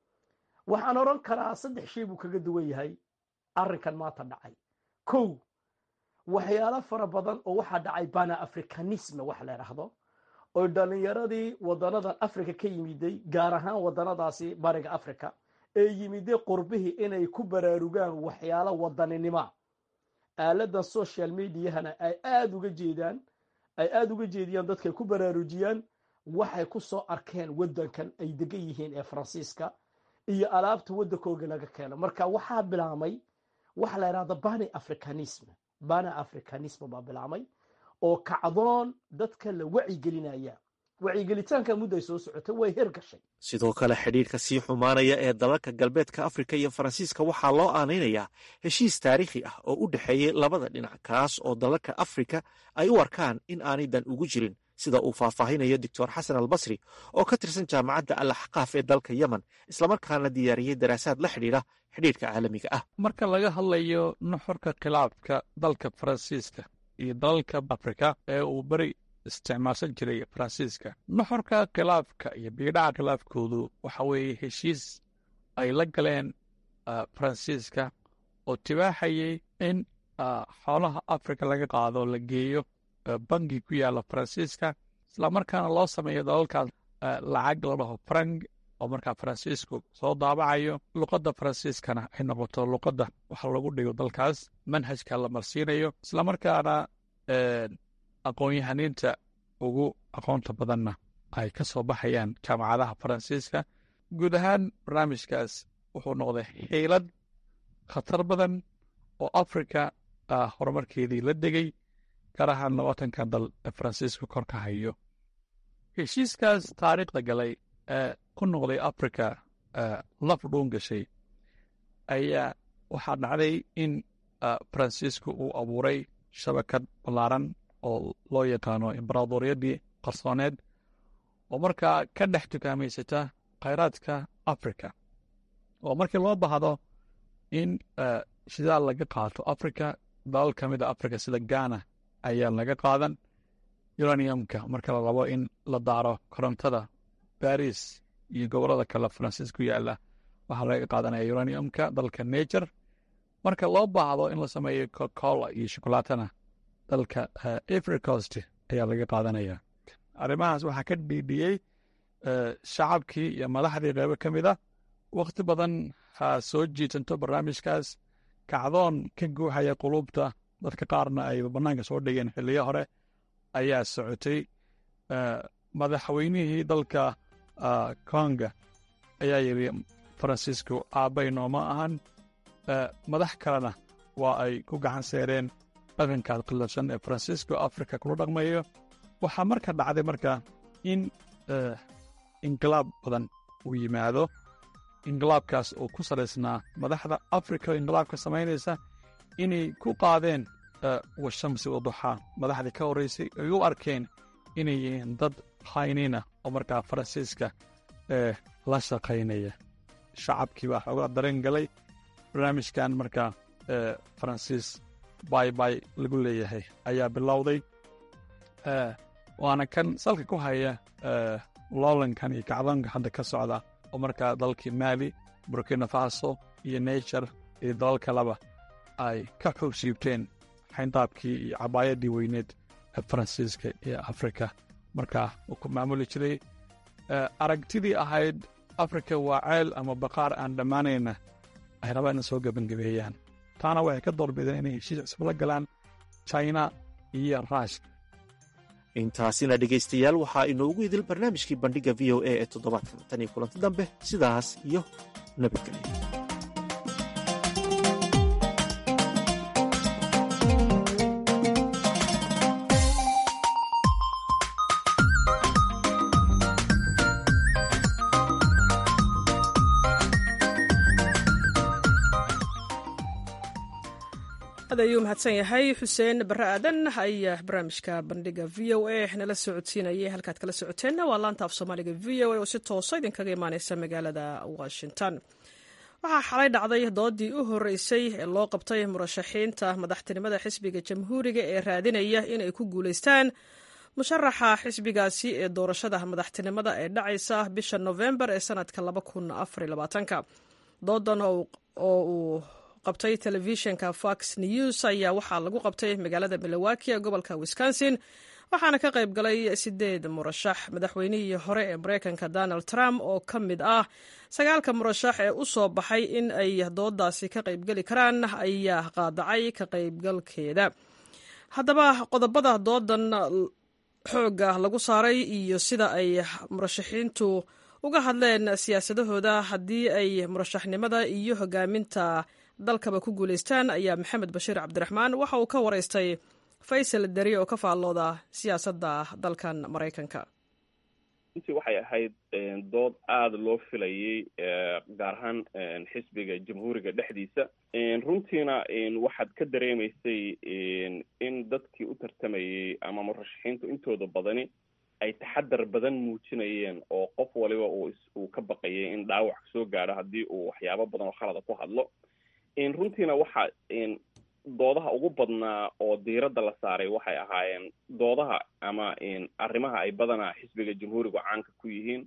waxaan odhan karaa saddex shay buu kaga duwan yahay arrinkan maanta dhacay kow waxyaalo fara badan oo waxaa dhacay bana africanisme wax la idhaahdo oo dhalinyaradii wadanadan africa ka yimiday gaar ahaan wadanadaasi bariga africa ee yimiday qurbihii inay ku baraarugaan waxyaalo wadaninima aaladan social mediahana ay aada uga jeedaan ay aada uga jeediyaan dadkay ku baraarujiyaan waxay ku soo arkeen wadankan ay degan yihiin ee faransiiska iyo alaabta waddankooga laga keeno marka waxaa bilaamay waxa la yidhahda bani africanism bani africanism baa bilaamay oo kacdoon dadka la wacyigelinaya wacyigelitaanka muddo ay soo socotay way hirgashay sidoo kale xidhiirka sii xumaanaya ee dalalka galbeedka afrika iyo faransiiska waxaa loo aanaynayaa heshiis taariikhi ah oo u dhexeeyey labada dhinac kaas oo dalalka afrika ay u arkaan in aanay dan ugu jirin sida uu faahfaahinayo doctor xasan albasri oo ka tirsan jaamacadda al axqaaf ee dalka yemen islamarkaana diyaariyey daraasaad la xidhiidha xidhiirka caalamiga ah marka laga hadlayo nuxurka khilaafka dalka faransiiska iyo dalalka afrika ee uu beri isticmaalsan jiray faransiiska nuxurka khilaafka iyo biidhaca khilaafkoodu waxa weeye heshiis ay la galeen faransiiska oo tibaaxayay in xoolaha afrika laga qaado la geeyo bangi ku yaalla faransiiska islamarkaana loo sameeyo dalalkaas lacag la dhaho frank oo markaa faransiisku soo daabacayo luqadda faransiiskana ay noqoto luqadda waxa lagu dhigo dalkaas manhajka la marsiinayo islamarkaana aqoon-yahaniinta ugu aqoonta badanna ay ka soo baxayaan jaamacadaha faransiiska guud ahaan barnaamijkaas wuxuu noqday xiilad khatar badan oo afrika horumarkeedii la degay gaar ahaan labaatankan dal ee faransiisku kor ka hayo heshiiskaas taariikhda galay ee ku noqday afrika laf dhuun gashay ayaa waxaa dhacday in faransiisku uu abuuray shabakad ballaaran oo loo yaqaano imbaraadoriyadii qarsooneed oo markaa ka dhex tukaamaysata khayraadka afrika oo markii loo baahdo in shidaal laga qaato afrika dalal ka mid a afrika sida ghana ayaa laga qaadan uraniumka marka la rabo in la daaro korontada baris iyo gobollada kale faransiis ku yaalla waxaa laga qaadanaya uraniumka dalka nature marka loo baahdo in la sameeyo cocola iyo shokolaatana dalka africost ayaa laga qaadanaya arrimahaas waxaa ka dhiidhiyey shacabkii iyo madaxdii qeybo ka mid a wakhti badan ha soo jiitanto barnaamijkaas kacdoon ka guuxaya qulubta dadka qaarna ay bannaanka soo dhigeen xilliyo hore ayaa socotay madaxweynihii dalka konga ayaa yidhi faransiisku aabbay nooma ahan madax kalena waa ay ku gacan seereen dhaqankaad qilafsan ee faransiisku afrika kula dhaqmayo waxaa marka dhacday marka in inqilaab badan uu yimaado inqilaabkaas oo ku salaysnaa madaxda afrika oo inqilaabka samaynaysa inay ku qaadeen washamsi waduxaa madaxdii ka horraysay ay u arkeen inay yihiin dad haynina oo markaa faransiiska ee la shaqaynaya shacabkii baa xoogaa dareen galay barnaamijkan markaa faransiis baybay lagu leeyahay ayaa bilowday waana kan salka ku haya loolankan iyo kacdoonka hadda ka socda oo markaa dalkii maali burkina faso iyo nature iyo dalal kaleba ay ka xuubsiibteen xayndaabkii iyo cabaayadii weyneed ee faransiiska iyo afrika markaa uu ku maamuli jiray aragtidii ahayd afrika waa ceel ama baqaar aan dhammaanayna ay rabaan in soo gebangabeeyaan taana waxay ka doorbideen inay heshiis cusub la galaan china iyo ruushka intaasina dhegaystayaal waxaa inoogu idil barnaamijkii bandhigga v o a ee toddobaadkan tan iyo kulanti dambe sidaas iyo nabadgelyo aad ayuu mahadsan yahay xuseen barre aadan ayaa barnaamijka bandhiga v o a nala socodsiinayay halkaad kala socoteenna waa laanta af soomaaliga v o a oo si toosa idinkaga imaaneysa magaalada washington waxaa xalay dhacday doodii u horeysay ee loo qabtay murashaxiinta madaxtinimada xisbiga jamhuuriga ee raadinaya inay ku guuleystaan musharaxa xisbigaasi ee doorashada madaxtinimada ee dhacaysa bisha novembar ee sanadka doodan oo uu qabtay telefishinka fox news ayaa waxaa lagu qabtay magaalada milowaki ee gobolka wisconsin waxaana ka qayb galay sideed murashax madaxweynihii hore ee mareykanka donald trump oo ka mid ah sagaalka murashax ee u soo baxay in ay doodaasi ka qaybgeli karaan ayaa qaadacay ka qaybgalkeeda haddaba qodobada doodan xooga lagu saaray iyo sida ay murashaxiintu uga hadleen siyaasadahooda haddii ay murashaxnimada iyo hogaaminta dalkaba ku guulaystaan ayaa maxamed bashiir cabdiraxmaan waxa uu ka waraystay faysal deri oo ka faallooda siyaasadda dalkan maraykanka runtii waxay ahayd dood aada loo filayay gaar ahaan xisbiga jamhuuriga dhexdiisa runtiina waxaad ka dareemaysay in dadkii u tartamayey ama murashaxiintu intooda badani ay taxadar badan muujinayeen oo qof waliba uu ka baqayay in dhaawac soo gaadho haddii uu waxyaabo badan oo khalada ku hadlo runtiina waxa doodaha ugu badnaa oo diiradda la saaray waxay ahaayeen doodaha ama arrimaha ay badanaa xisbiga jamhuuriga caanka ku yihiin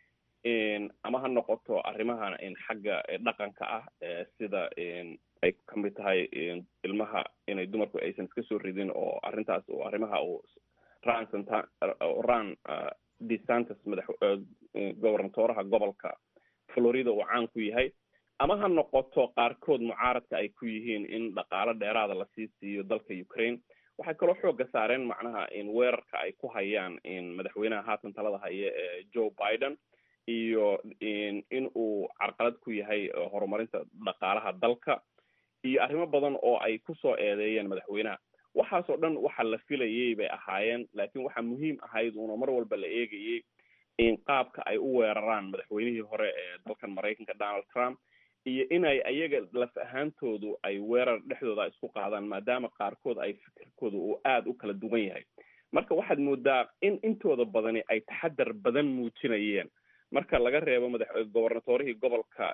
ama ha noqoto arrimaha xagga dhaqanka ah sida ay kamid tahay ilmaha inay dumarku aysan iska soo ridin oo arrintaas oo arrimaha uu ran ran desantis madax gobernatoraha gobolka florida uu caan ku yahay ama ha noqoto qaarkood mucaaradka ay ku yihiin in dhaqaalo dheeraada lasii siiyo dalka ukraine waxay kaloo xooga saareen macnaha in weerarka ay ku hayaan madaxweynaha haatan talada haya ee joe biden iyo in uu carqalad ku yahay horumarinta dhaqaalaha dalka iyo arrimo badan oo ay kusoo eedeeyeen madaxweynaha waxaasoo dhan waxa la filayay bay ahaayeen laakiin waxaa muhiim ahayd uuna mar walba la eegayay in qaabka ay u weeraraan madaxweynihii hore ee dalkan maraykanka donald trump iyo inay ayaga laf ahaantoodu ay weerar dhexdooda isku qaadaan maadaama qaarkood ay fikirkooda uu aada u kala duwan yahay marka waxaad moodaa in intooda badani ay taxadar badan muujinayeen marka laga reebo madax gobernatorihii gobolka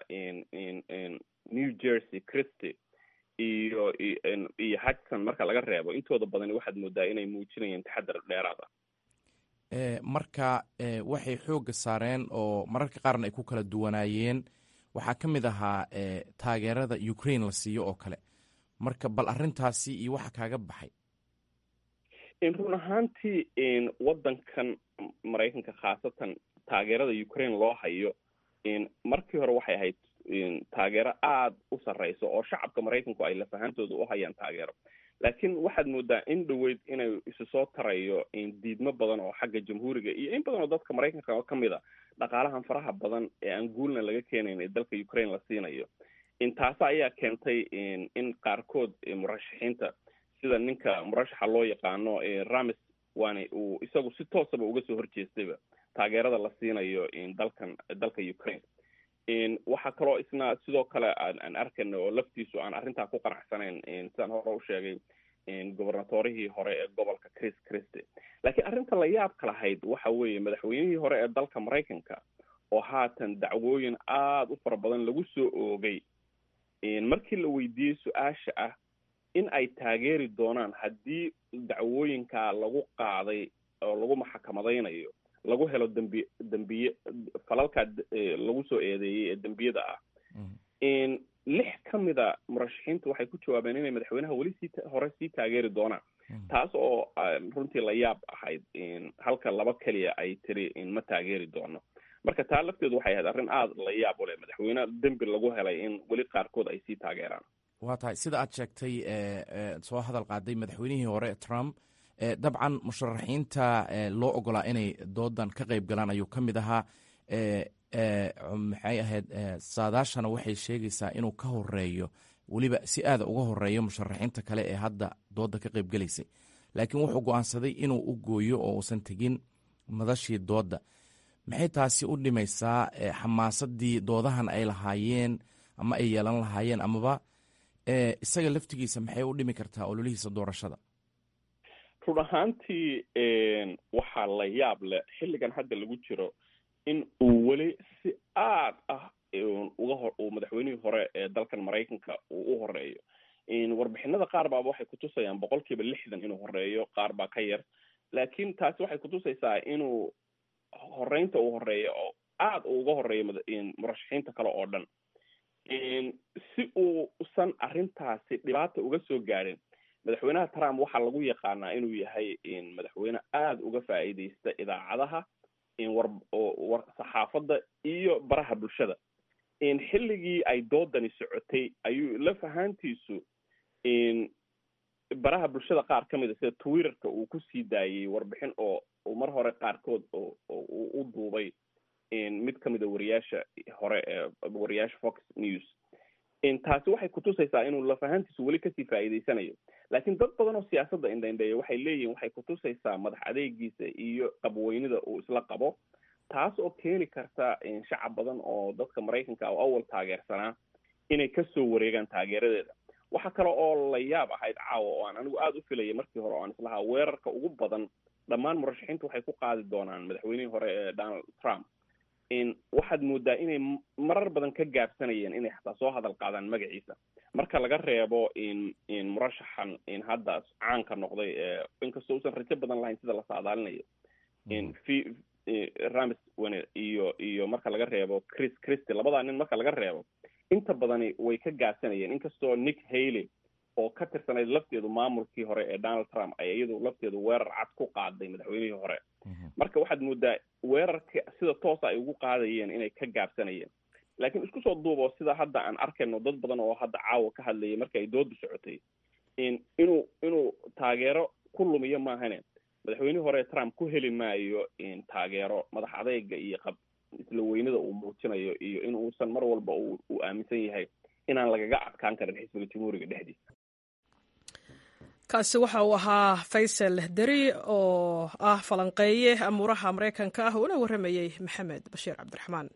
new jersey christy iyo iyo hudson marka laga reebo intooda badani waxaad moodaa inay muujinayeen taxadar dheeraad ah marka waxay xooga saareen oo mararka qaarna ay ku kala duwanaayeen waxaa ka mid ahaa taageerada ukraine la siiyo oo kale marka bal arrintaasi iyo waxa kaaga baxay run ahaantii waddankan maraykanka khaasatan taageerada ukraine loo hayo markii hore waxay ahayd taageero aada u sarreysa oo shacabka maraykanku ay laf ahaantooda u hayaan taageero laakiin waxaad moodaa in dhaweyd inay isu soo tarayo diidmo badan oo xagga jamhuuriga iyo in badan oo dadka maraykanka ka mid a dhaqaalahan faraha badan ee aan guulna laga keenayn ee dalka ukraine la siinayo taasa ayaa keentay in qaarkood murashaxiinta sida ninka murashaxa loo yaqaano ramis waana uu isagu si toosaba uga soo horjeestayba taageerada la siinayo dalkan dalka ukraine waxaa kaloo isna sidoo kale aan arkayna oo laftiisu aan arrintaa ku qanacsanayn sidaan hore u sheegay gobernatorihii hore ee gobolka chris christy laakiin arrinta la yaabka lahayd waxa weeye madaxweynihii hore ee dalka maraykanka oo haatan dacwooyin aada u fara badan lagu soo oogay markii la weydiiyey su-aasha ah in ay taageeri doonaan haddii dacwooyinkaa lagu qaaday oo lagu maxakamadaynayo lagu helo dembi dembiye falalkaa lagu soo eedeeyey ee dembiyada ah lix ka mida murashaxiintu waxay ku jawaabeen inay madaxweynaha weli sii hore sii taageeri doonaan taas oo runtii la yaab ahayd halka laba keliya ay tiri ma taageeri doono marka taa lafteedu waxay ahayd arrin aada la yaab u leh madaxweyne dembi lagu helay in weli qaarkood ay sii taageeraan waa tahay sida aad sheegtay soo hadal qaaday madaxweynihii hore trump dabcan musharaxiinta loo ogolaa inay doodan ka qayb galaan ayuu ka mid ahaa maxay ahayd saadaashana waxay sheegaysaa inuu ka horeeyo weliba si aada uga horeeyo musharaxiinta kale ee hadda dooda ka qayb gelaysay laakiin wuxuu go-aansaday inuu u gooyo oo uusan tegin madashii dooda maxay taasi u dhimaysaa xamaasadii doodahan ay lahaayeen ama ay yeelan lahaayeen amaba isaga laftigiisa maxay u dhimi kartaa ololihiisa doorashada run ahaantii waxaa la yaab leh xilligan hadda lagu jiro in uu weli si aad ah uga ho uu madaxweynihii hore ee dalkan maraykanka uu u horeeyo warbixinada qaar baaba waxay kutusayaan boqol kiiba lixdan inuu horeeyo qaar baa ka yar laakiin taasi waxay kutusaysaa inuu horeynta uu horeeyo oo aada uga horeeyo murashaxiinta kale oo dhan si uusan arrintaasi dhibaata uga soo gaadhin madaxweynaha trump waxaa lagu yaqaanaa inuu yahay madaxweyne aada uga faa'iideysta idaacadaha war saxaafadda iyo baraha bulshada xilligii ay doodani socotay ayuu laf ahaantiisu baraha bulshada qaar ka mid a sida twitterka uu kusii daayey warbixin oo mar hore qaarkood oo u duubay mid ka mid a wariyaasha hore ee wariyaasha fox news taasi waxay kutusaysaa inuu lafahantiisu weli kasii faa'iideysanayo laakiin dad badan oo siyaasadda indhaindheeya waxay leeyihin waxay kutusaysaa madax adeegiisa iyo qabweynida uu isla qabo taas oo keeni karta shacab badan oo dadka maraykanka oo awal taageersanaa inay kasoo wareegaan taageeradeeda waxa kale oo la yaab ahayd caawa oo aan anigu aada u filayay markii hore oo aan islahaa weerarka ugu badan dhammaan murashaxiintu waxay ku qaadi doonaan madaxweynihii hore ee donald trump waxaad moodaa inay marar badan ka gaabsanayeen inay xataa soo hadal qaadaan magaciisa marka laga reebo murashaxan hadda caanka noqday inkastoo usan rajo badan lahayn sida la saadaalinayo ramis wene iyo iyo marka laga reebo chris christy labadaa nin marka laga reebo inta badani way ka gaabsanayeen inkastoo nick haley oo ka tirsanayd lafteedu maamulkii hore ee donald trump ay iyadu lafteedu weerar cad ku qaaday madaxweynihii hore marka waxaad moodaa weerarka sida toosa ay ugu qaadayeen inay ka gaabsanayeen laakiin isku soo duubo sida hadda aan arkayno dad badan oo hadda caawa ka hadlayay marka ay doodu socotay inuu inuu taageero ku lumiyo maahane madaxweynihii hore trump ku heli maayo taageero madax adeyga iyo qab isla weynada uu muujinayo iyo in uusan mar walba uu aaminsan yahay inaan lagaga adkaan karin xisbiga jamhuuriga dhexdiisa kaasi waxa uu ahaa faysal deri oo ah falanqeeye amuuraha maraykanka ah uuna warramayey maxamed bashiir cabdiraxmaan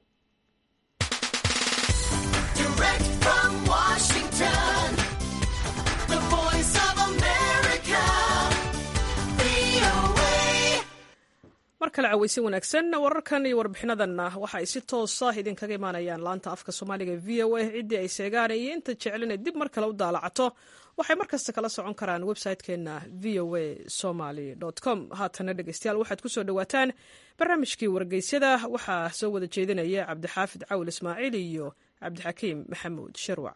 mar kale caweysin wanaagsan wararkan iyo warbixinadanna waxa ay si toosa idinkaga imaanayaan laanta afka soomaaliga v o a ciddii ay seegaan iyo inta jeclina dib mar kale u daalacato waxay mar kasta kala socon karaan website-keenna v o a somaly com haatana dhegeystayaal waxaad kusoo dhawaataan barnaamijkii wargeysyada waxaa soo wada jeedinaya cabdixaafid cawl ismaaciil iyo cabdixakiim maxamuud sharwac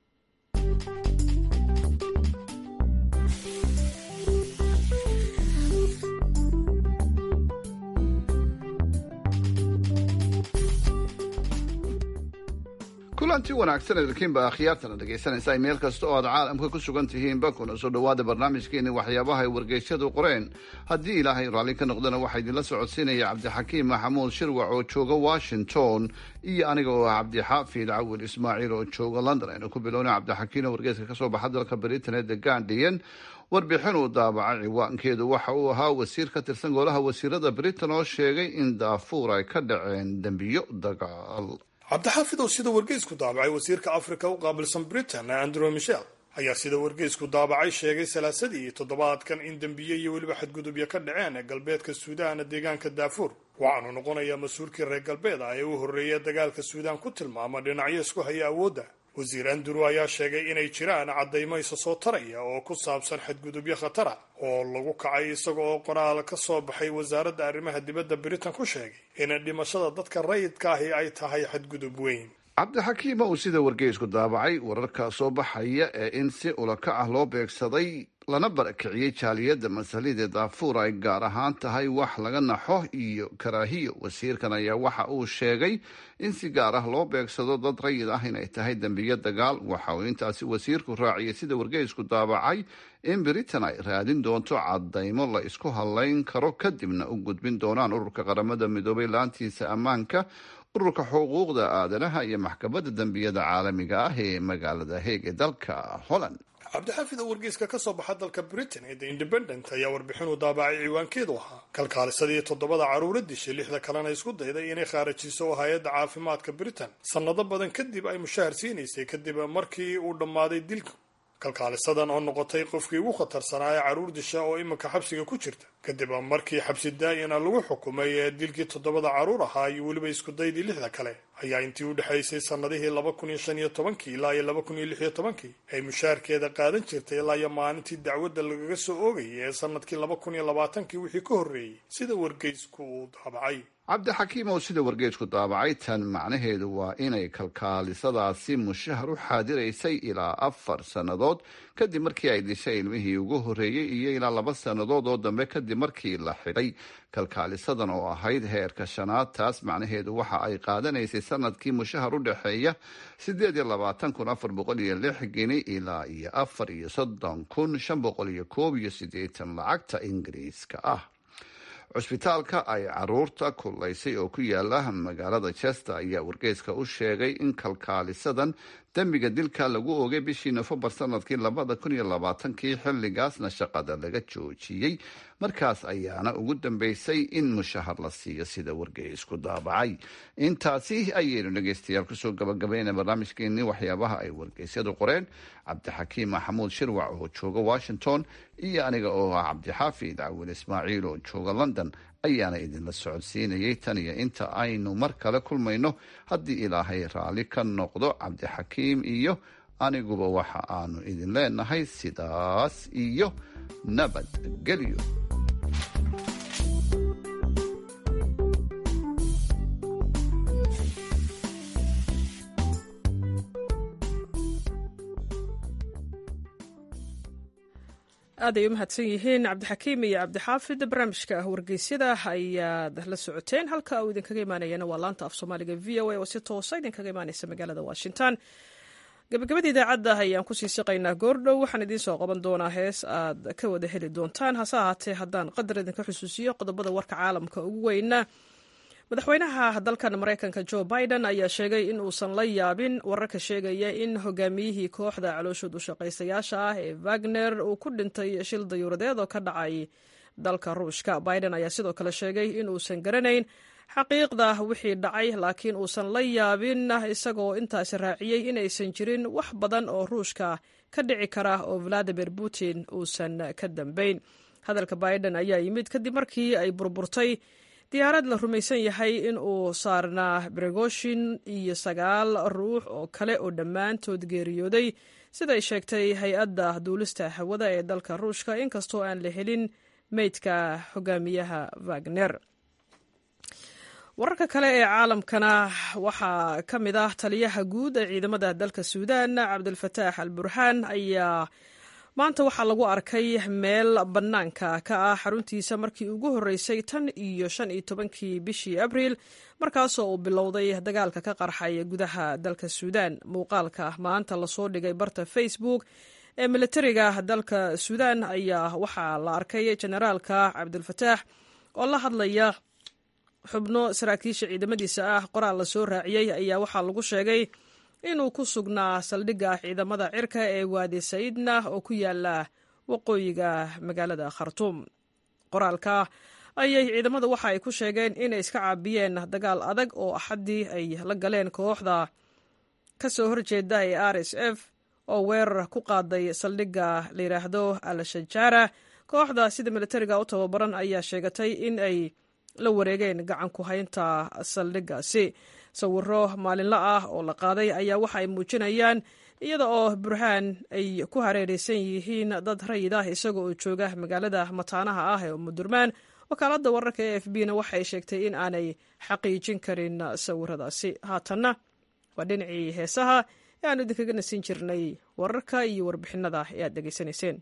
kulanti wanaagsan idinkiinba akhyaartana dhegaysanaysaa meel kasta oo aad caalamka ku sugan tihiinba kuna soo dhowaada barnaamijkeeni waxyaabaha ay wargeysyadu qoreen haddii ilaahay raalli ka noqdana waxaa idinla socodsiinaya cabdixakiim maxamuud shirwac oo jooga washington iyo aniga oo ah cabdixaafid cawil ismaaciil oo jooga london aynu ku bilowna cabdixakiim oo wargeyska kasoo baxa dalka britain ee the guardian warbixin uu daabacay ciwaankeedu waxa uu ahaa wasiir ka tirsan golaha wasiirada britain oo sheegay in daafuur ay ka dhaceen dembiyo dagaal cabdixaafid oo sida wargeysku daabacay wasiirka afrika u qaabilsan britain andrew michel ayaa sida wargeysku daabacay sheegay salaasadii toddobaadkan in dembiye iyo weliba xadgudubyo ka dhaceen ee galbeedka suudaana deegaanka daafuur waxaanu noqonayaa mas-uulkii reer galbeed ah ee u horreeya dagaalka suudaan ku tilmaama dhinacyo isku haya awoodda wasiir andrew ayaa sheegay inay jiraan caddaymo isa soo taraya oo ku saabsan xadgudubyo khatara oo lagu kacay isaga oo qoraal ka soo baxay wasaaradda arrimaha dibadda britain ku sheegay in dhimashada dadka rayidka ahi ay tahay xadgudub weyn cabdixakiim uu sida wargeysku daabacay wararka soo baxaya ee in si ulaka ah loo beegsaday lana barakiciyey jaaliyadda masalida daafuur ay gaar ahaan tahay wax laga naxo iyo karaahiyo wasiirkan ayaa waxa uu sheegay in si gaar ah loo beegsado dad rayid ah inay tahay dembiyo dagaal waxa uu intaasi wasiirku raaciyay sida wargeysku daabacay in britain ay raadin doonto cadaymo la isku hadlayn karo kadibna u gudbin doonaan ururka qaramada midoobay laantiisa ammaanka ururka xuquuqda aadanaha iyo maxkamadda dembiyada caalamiga ah ee magaalada heeg ee dalka holland cabdixaafid oo wargeyska ka soo baxa dalka britain ee the independent ayaa warbixin uu daabacay ciwaankeedu ahaa kalkaalisadii toddobada caruura dishay lixda kalena isku dayday inay khaarajiso oo hay-adda caafimaadka britain sannado badan kadib ay mushahar siinaysay kadib markii uu dhammaaday dilka kalkaalisadan oo noqotay qofkii ugu khatarsanaa ee carruur disha oo iminka xabsiga ku jirta kadib markii xabsi daa'ina lagu xukumay ee dilkii toddobada carruur ahaa iyo weliba iskudaydii lixda kale ayaa intii u dhexaysay sannadihii laba kun iyo shan iyo tobankii ilaa iyo laba kun iyo lix iyo tobankii ay mushaharkeeda qaadan jirtay ilaa iyo maalintii dacwadda lagaga soo oogayay ee sanadkii laba kun iyo labaatankii wixii ka horreeyey sida wargeysku uu daabacay cabdixakiim oo sida wargeysku daabacay tan macnaheedu waa inay kalkaalisadaasi mushahar u xaadiraysay ilaa afar sannadood kadib markii ay dishay ilmihii ugu horreeyey iyo ilaa laba sannadood oo dambe kadib markii la xidhay kalkaalisadan oo ahayd heerka shanaad taas macnaheedu waxa ay qaadanaysay sanadkii mushahar u dhexeeya sideed iyo labaatan kun afar boqol iyo lix gini ilaa iyo afar iyo soddon kun shan boqol iyo koob iyo siddeetan lacagta ingiriiska ah cusbitaalka ay caruurta kulaysay oo ku yaala magaalada chester ayaa wargeyska u sheegay in kalkaalisadan dembiga dilka lagu oogay bishii nofembar sanadkii labada kun iyo labaatankii xilligaasna shaqada laga joojiyey markaas ayaana ugu dambeysay in mushahar la siiyo sida wargeysku daabacay intaasi ayaynu dhegeystayaal kusoo gabagabayna barnaamijkeenii waxyaabaha ay wargeysyadu qoreen cabdixakiim maxamuud shirwac oo jooga washington iyo aniga oo ah cabdixaafid cawil ismaaciil oo jooga london ayaana idinla socodsiinayay tan iyo inta aynu mar kale kulmayno haddii ilaahay raalli ka noqdo cabdixakiim iyo aniguba waxa aanu idin leenahay sidaas iyo nabadgelyo aad ay u mahadsan yihiin cabdixakiim iyo cabdixaafid barnaamijka wargeysyada ayaad la socoteen halka uu idinkaga imaanayana waa laanta af soomaaliga v o a oo si toosa idinkaga imaaneysa magaalada washington gabagabada idaacadda ayaan kusii siqaynaa goordhow waxaan idiin soo qaban doonaa hees aad ka wada heli doontaan hase ahaatee haddaan qadar idinka xusuusiyo qodobada warka caalamka ugu weyna madaxweynaha dalkan maraykanka jo biden ayaa sheegay in uusan la yaabin wararka sheegaya in hogaamiyihii kooxda calooshood u shaqaystayaasha ah ee wagner uu ku dhintay shil dayuuradeed oo ka dhacay dalka ruushka biden ayaa sidoo kale sheegay in uusan garanayn xaqiiqda wixii dhacay laakiin uusan la yaabin isagoo intaasi raaciyey inaysan jirin wax badan oo ruushka ka dhici kara oo valadimir putin uusan ka dambayn hadalka biden ayaa yimid kadib markii ay burburtay diyaarad la rumaysan yahay in uu saarnaa brigoshin iyo sagaal ruux oo kale oo dhammaantood geeriyooday siday sheegtay hay-adda duulista hawada ee dalka ruushka inkastoo aan la helin meydka hogaamiyaha wagner wararka kale ee caalamkana waxaa ka mid ah taliyaha guud ee ciidamada dalka suudan cabdulfataax al burhaan ayaa maanta waxaa lagu arkay meel bannaanka ka ah xaruntiisa markii ugu horreysay tan iyo shan iyo tobankii bishii abriil markaasoo uu bilowday dagaalka ka qarxay gudaha dalka suudan muuqaalka maanta lasoo dhigay barta facebook ee militariga dalka suudan ayaa waxaa la arkay generaalka cabdulfataax oo la hadlaya xubno saraakiisha ciidamadiisa ah qoraal lasoo raaciyey ayaa waxaa lagu sheegay inuu ku sugnaa saldhigga ciidamada cirka ee waadi sayidna oo ku yaala waqooyiga magaalada khartuum qoraalka ayay ciidamadu waxa ay ku sheegeen inay iska caabiyeen dagaal adag oo axaddii ay la galeen kooxda ka soo horjeeda ee r s f oo weerar ku qaaday saldhigga la yidhaahdo al-shajaara kooxda sida militariga u tababaran ayaa sheegatay in ay la wareegeen gacan ku haynta saldhiggaasi sawiro maalinla ah oo la qaaday ayaa waxa ay muujinayaan iyada oo burhaan ay ku hareereysan yihiin dad rayid ah isaga oo jooga magaalada mataanaha ah ee umudurmaan wakaaladda wararka e f b na waxay sheegtay in aanay xaqiijin karin sawiradaasi haatanna waa dhinacii heesaha ee aanu idinkaga nasin jirnay wararka iyo warbixinada ee aad dhegaysanayseen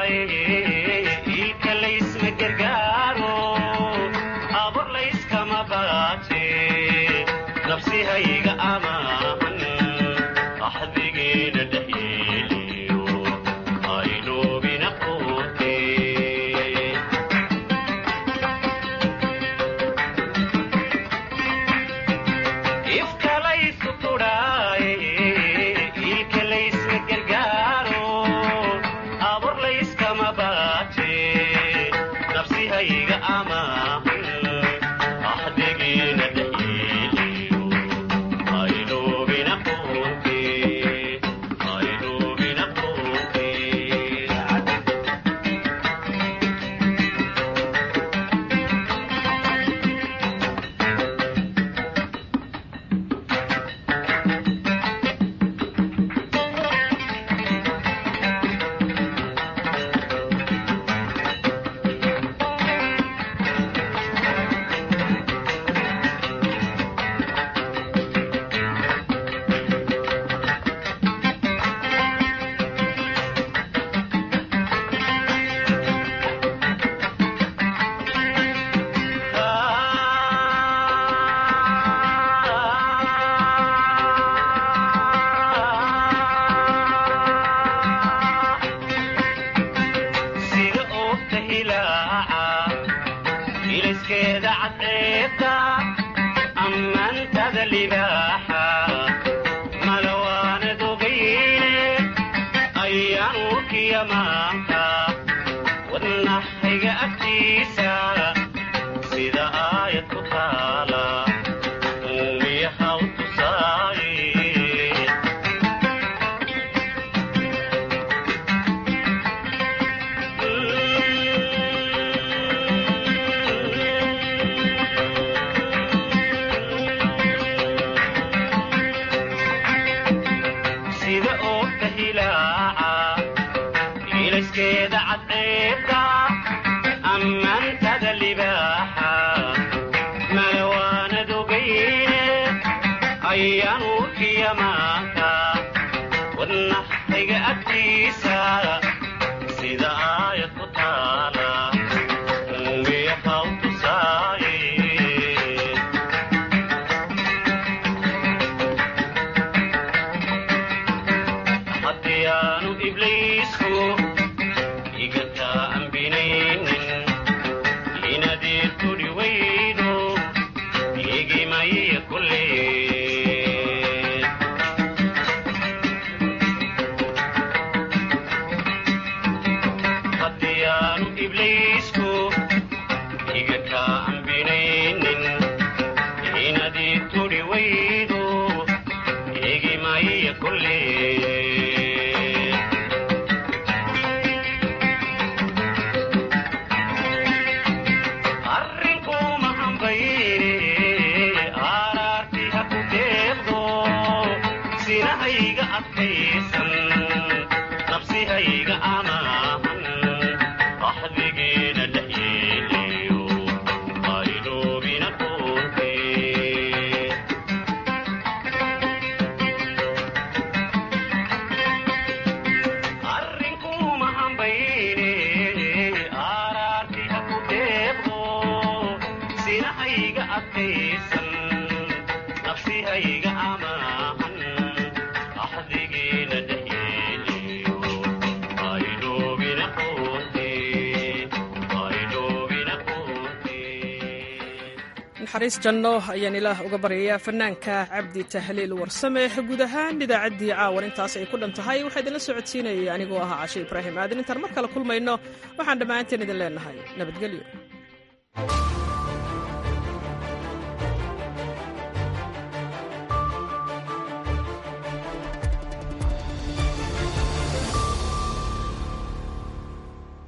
naxariis janno ayaan ilaah uga baryayaa fanaanka cabdi tahliil warsame guud ahaan idaacaddii caawan intaas ay ku dhan tahay waxaa idinla socodsiinayay anigoo ahaa cashe ibraahim aadan intaan mar kale kulmayno waxaan dhammaanteen idin leenahay nabadgelyo